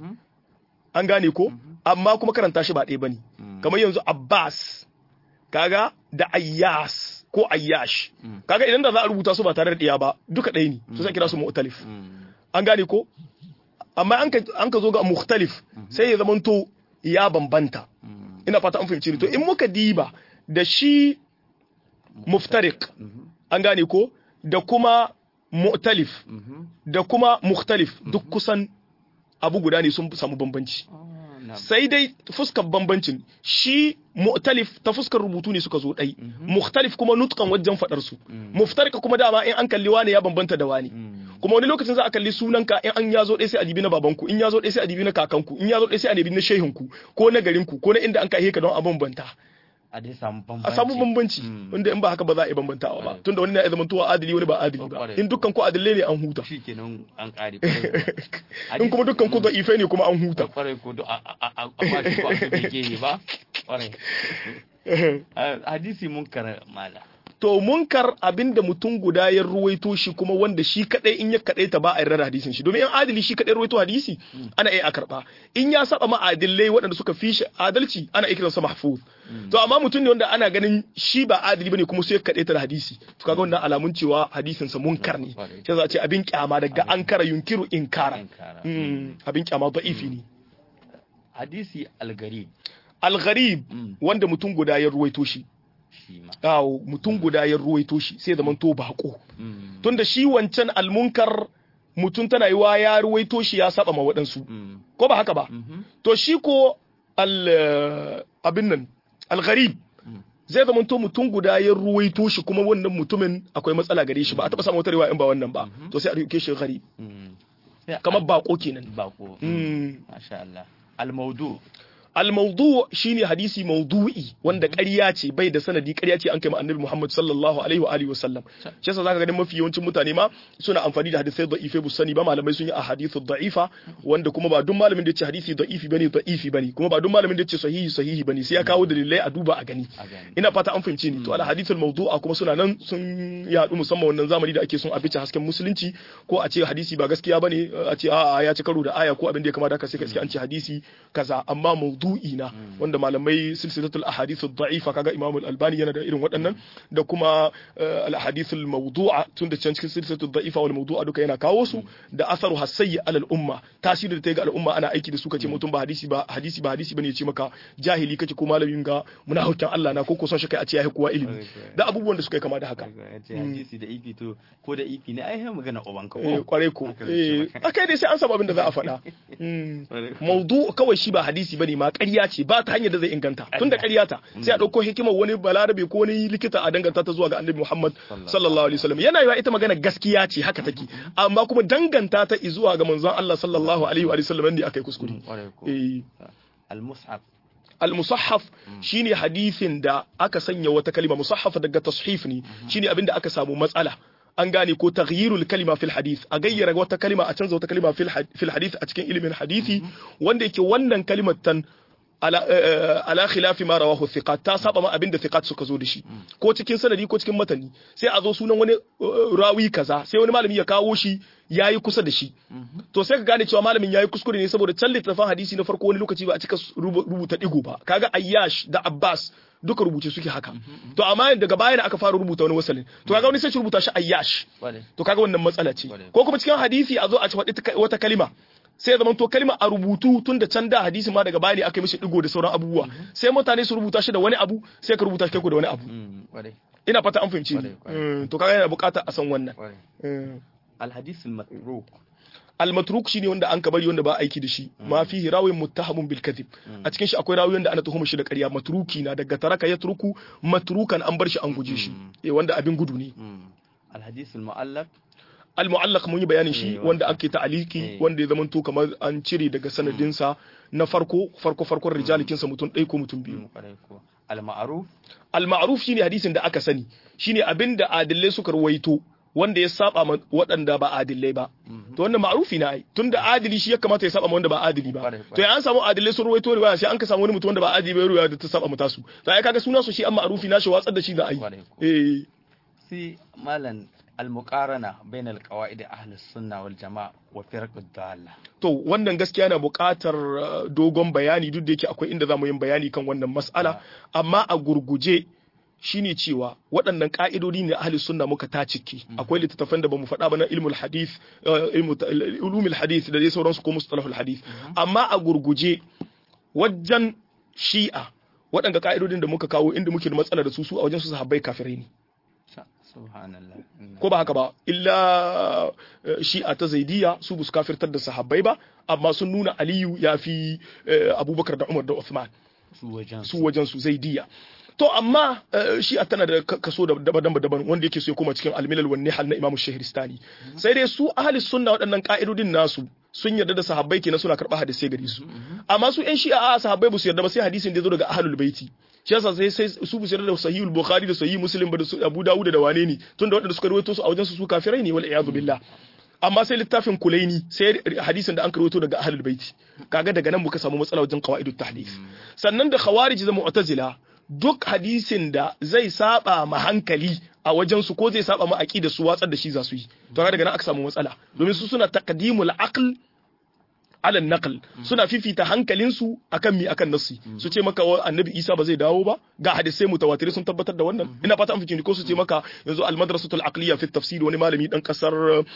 an gane ko amma kuma karanta shi ba ɗaya bane kamar yanzu Abbas kaga da Ayyas ko Ayyash kaga idan da za a rubuta su ba tare da ɗaya ba duka ɗaya ne to sai kira su mu'talif an gane ko amma an ka an ka zo ga mukhtalif sai ya zamanto ya bambanta ina fata an fahimci ni to in muka diba da shi muftariq an gane ko da kuma mu'talif Mhm. da kuma mukhtalif duk kusan abu guda ne sun samu bambanci Ah, na'am. sai dai fuskar bambancin shi mu'talif ta fuskar rubutu ne suka zo ɗai mukhtalif kuma nutkan wajen faɗar su muftarika kuma dama in an kalli wani ya bambanta da wani Mm. kuma wani lokacin za a kalli sunanka in an yazo ɗaya sai a dibi na babanku in yazo ɗaya sai a dibi na kakanku in yazo ɗaya sai a dibi na shehinku ko na garinku ko na inda an kai ka don a bambanta a dai samu bambanci a samu bambanci Mm. wanda in ba haka ba za a yi bambantawa ba tunda wani na iya zamantowa adili wani ba adili ba Kwarai. in dukkan ku adilai ne an huta shi kenan an ƙare in kuma dukkan ku da'ifai ne kuma an huta kwarai ko da a a a a ba shi ko a bai gehe ba kwarai Ah, hadisi mun kara mala to munkar abinda mutum guda ya ruwaito shi kuma wanda shi kadai in ya kadai ta ba a yarda da hadisin shi domin in adili shi kadai ruwaito hadisi ana iya a karba in ya saba ma adilai waɗanda suka fi shi adalci ana iya kiransa mahfuz to amma mutum ne wanda ana ganin shi ba adili bane kuma sai ya kadai ta da hadisi to kaga wannan alamun cewa hadisin sa munkar ne Kwarai. sai za a ce abin kyama daga ankara yunkiru inkara Inkara. Mm, abin kyama da'ifi ne hadisi algari al-gharib Mm. wanda mutum guda ya ruwaito shi shi ma awo mutum guda ya ruwaito shi sai zaman to bako Mm. tunda shi wancan almunkar mutum tana yiwa ya ruwaito shi ya saba ma waɗansu Mm. ko ba haka ba Mhm. to shi ko al abin nan al-gharib Mm. zai zama to mutum guda ya ruwaito shi kuma wannan mutumin akwai matsala gare shi ba a taɓa samun wata riwaya in ba wannan ba to sai a rike shi gharib Mm. Sai kamar bako kenan bako Mm. masha Allah almaudu al-mawdu shine hadisi mawdu'i wanda ƙarya ce bai da sanadi ƙarya ce an kai ma annabi Muhammad sallallahu alaihi wa alihi wa sallam shi yasa zaka ganin mafi yawancin mutane ma suna amfani da hadisai da'ife bu sani ba malamai sun yi a hadithu da'ifa wanda kuma ba duk malamin da ya ce hadisi da'ifi bane da'ifi bane kuma ba duk malamin da ya ce sahihi sahihi bane sai ya kawo dalilai a duba a gani a gani ina fata an fahimce ni to al hadithul mawdu'a kuma suna nan sun yaɗu musamman wannan zamani da ake son a bice hasken musulunci ko a ce hadisi ba gaskiya bane a ce a'a ya ci karo da aya ko abin da ya kamata haka sai ka iske an ce hadisi kaza amma mawdu'i na wanda malamai silsilatul ahadith ad-da'ifa kaga Imam al-Albani yana da irin waɗannan da kuma eh, al-ahadith al-mawdu'a tun da can cikin silsilatul da'ifa wal mawdu'a duka yana kawo su da asaru hasayyi alal umma tasirin da ta yi ga al'umma ana aiki da su kace mutum ba hadisi ba hadisi ba hadisi bane ya ce maka jahili kake ko malamin ga munafikin Allah na ko ko son shi kai a ce ya kowa ilimi da abubuwan da suka yi kama da haka ya ce hadisi da ifi to ko da ifi ne ai sai magana uban ka eh ko kwarai ko Haka zai ce eh maka. akai dai sai an samu abin da za a faɗa Mm. Kwarai ko. maudu kawai shi ba hadisi bane ma ƙarya ce ba ta hanyar da zai inganta tun da ƙarya ta sai a ɗauko hikimar wani balarabe ko wani likita a danganta ta zuwa ga annabi Muhammad sallallahu alaihi wasallam yana yiwa ita magana gaskiya ce haka take amma kuma danganta ta zuwa ga manzon Allah sallallahu alaihi wa sallam ne akai kuskure kwarai ko eh al-mushaf al-musaffaf shine hadisin da aka sanya wata kalima musaffaf daga tashif ne shine abin da aka samu matsala an gane ko taghyirul kalima fil hadith a gayyara wata kalima a canza wata kalima fil had- fil hadith a cikin ilimin hadisi wanda yake wannan kalimar tan ala eh, ala khilafi ma rawahu thiqat ta saba ma abinda thiqat suka zo da shi ko cikin sanadi ko cikin matani sai a zo sunan wani eh, rawi kaza sai wani malami ya kawo shi yayi kusa da shi to sai ka gane cewa malamin yayi kuskure ne saboda can littafin hadisi na farko wani lokaci ba a cika rubu- rubuta digo ba kaga ayyash da abbas duka rubuce suke haka to amma daga baya da aka fara rubuta wani wasalin to kaga wani sai shi rubuta shi ayyash kwarai to kaga wannan matsala ce Kwarai. ko kuma cikin hadisi a zo a ci faɗi ta- wata kalima sai ya zama to kalima a rubutu tun da can da hadisi ma daga baya ne aka yi mishi digo da sauran abubuwa sai mutane su rubuta shi da wani abu sai ka rubuta shi kai ko da wani abu Mm, kwarai ina fata an fahimci ni Kwarai, kwarai. Mm, to kaga yana bukata a san wannan kwarai Mm. al-hadith al-matruk al-matruk shine wanda an ka bari wanda ba aiki da shi ma fihi rawin muttahamun bil kadhib a cikin shi akwai rawi wanda ana tuhuma shi da ƙarya matruki na daga taraka ya turku matrukan an bar shi an guje shi eh wanda abin gudu ne Mm. al-hadith al-mu'allaq al-mu'allaq mun yi bayanin shi Eh, wanda ake ta'aliki Eh. wanda ya zamanto kamar an cire daga sanadinsa na farko farko farkon rijalikinsa mutum ɗaya ko mutum biyu Mm, kwarai ko al-ma'ruf al-ma'ruf shine hadisin da aka sani shine abinda adillai suka ruwaito wanda ya saba ma waɗanda ba adillai ba to wannan ma'rufi na ai tunda adili shi ya kamata ya saba ma wanda ba adili ba Kwarai, kwarai. to ya an samu adillai sun ruwaito riwaya sai an ka samu wani mutum wanda ba adili ba riwaya da ta saba mata su to ai kaga sunan su shi an ma'rufi na shi watsar da shi da ai Kwarai, ko. eh sai malan al-muqarana bain al-qawaid ahli sunna wal jama'a wa firq ad-dalla to wannan gaskiya na buƙatar uh, dogon bayani duk da yake akwai inda za mu yin bayani kan wannan mas'ala amma a gurguje shine cewa waɗannan ƙa'idodi ne ahli sunna muka ta ciki akwai littattafan da bamu faɗa ba na ilmul hadith uh, ilmu ulumul hadith da dai sauransu ko mustalahul hadith amma a gurguje wajen shi'a waɗanda ƙa'idodin da muka kawo inda muke da matsala da su su a wajen su sahabbai kafirai ne subhanallah ko ba haka ba illa eh, shi'a ta zaidiya su bus kafirtar da sahabbai ba amma sun nuna aliyu ya fi eh, abubakar da umar da uthman su wajen su wajen su zaidiya to amma eh, shi'a tana da ka- kaso da- daban-daban wanda yake so ya koma cikin almilal wan nihal na imamu shahristani sai dai su ahli sunna waɗannan ka'idodin nasu sun yarda da sahabbai kenan suna karɓa hadisai gare su amma su ƴan shi'a a sahabbai ba su yarda ba sai hadisin da ya zo daga ahlul baiti shi yasa sai sai su bu yarda da sahihul bukhari da sahih muslim ba da su abu dawud da wane ne tunda waɗanda suka rawaito su a wajen su su kafirai ne wal iyadu billah amma sai littafin kulaini sai hadisin da an karoto daga ahlul baiti kaga daga nan muka samu matsala wajen qawaidut tahdith sannan da khawarij da mu'tazila duk hadisin da zai saba ma hankali a wajen su ko zai saba ma aqida su watsar da shi za su yi to kaga daga nan aka samu matsala domin su suna taqdimul aql ala naql suna fifita hankalinsu akan mi akan nassi su ce maka wa annabi Isa ba zai dawo ba ga hadisai mutawatir sun tabbatar da wannan ina fata an fice ko su ce maka yanzu al madrasatul aqliya fi tafsir wani malami dan kasar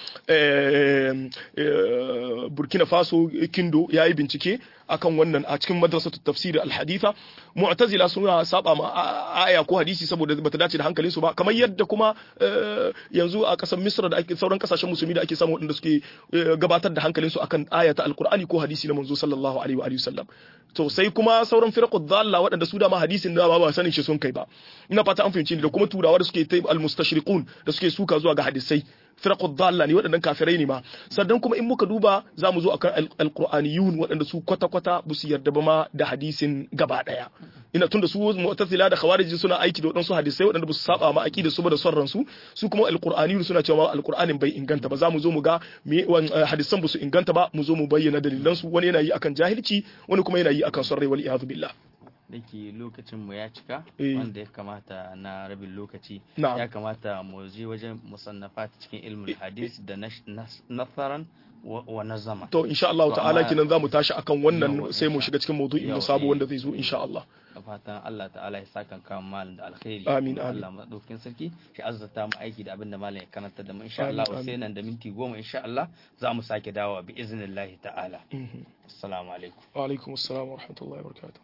eh, eh, Burkina Faso Kindo yayi bincike akan wannan a cikin madrasatul tafsir al haditha mu'tazila suna saba ma a- aya ko hadisi saboda bata dace da hankalinsu ba kamar yadda kuma eh, yanzu a kasar Misra da ake sauran kasashen musulmi da ake samu waɗanda suke eh, gabatar da hankalinsu akan aya ta alkur'ani ko hadisi na manzo sallallahu alaihi wa alihi wasallam to sai kuma sauran firqud dhalla waɗanda su da ma hadisin da ba ba sanin shi sun kai ba ina fata an fahimci ni da kuma turawa da suke ta almustashriqun da suke suka zuwa ga hadisai firqud dhalla ne waɗannan kafirai ne ma sannan kuma in muka duba za mu zo akan al- alqur'aniyun waɗanda su kwata kwata ba su yarda ba ma da hadisin gaba daya ina tunda su mu'tazila da khawarij suna aiki da waɗansu hadisai waɗanda ba su saba ma aqida su ba da son ransu su kuma alqur'aniyun suna cewa alqur'anin bai inganta ba za mu zo mu ga me wan- eh, hadisan ba su inganta ba mu zo mu bayyana dalilan su wani yana yi akan jahilci wani kuma yana yi akan son rai wal iyadu billah dake lokacin mu ya cika Eh. wanda ya kamata na rabin lokaci Na'am. ya kamata mu je wajen musannafat cikin ilmul hadis da nash- nas- nasaran wa wa nazama to insha Allah To, ta'ala amma- kinan zamu tashi akan wannan Yawa, sai mu insha- shiga cikin maudu'in mu yawa, sabo eh. wanda zai zo insha Allah da fatan Allah ta'ala ya saka kan malam da alkhairi Amin, kuma amin. Allah madaukin sarki shi azzata mu aiki da abin da malam ya karanta da mu insha Amin, Allah amin. sai nan da minti goma insha Allah za mu sake dawowa bi iznillahi ta'ala assalamu alaikum wa alaikum assalam wa rahmatullahi wa barakatuh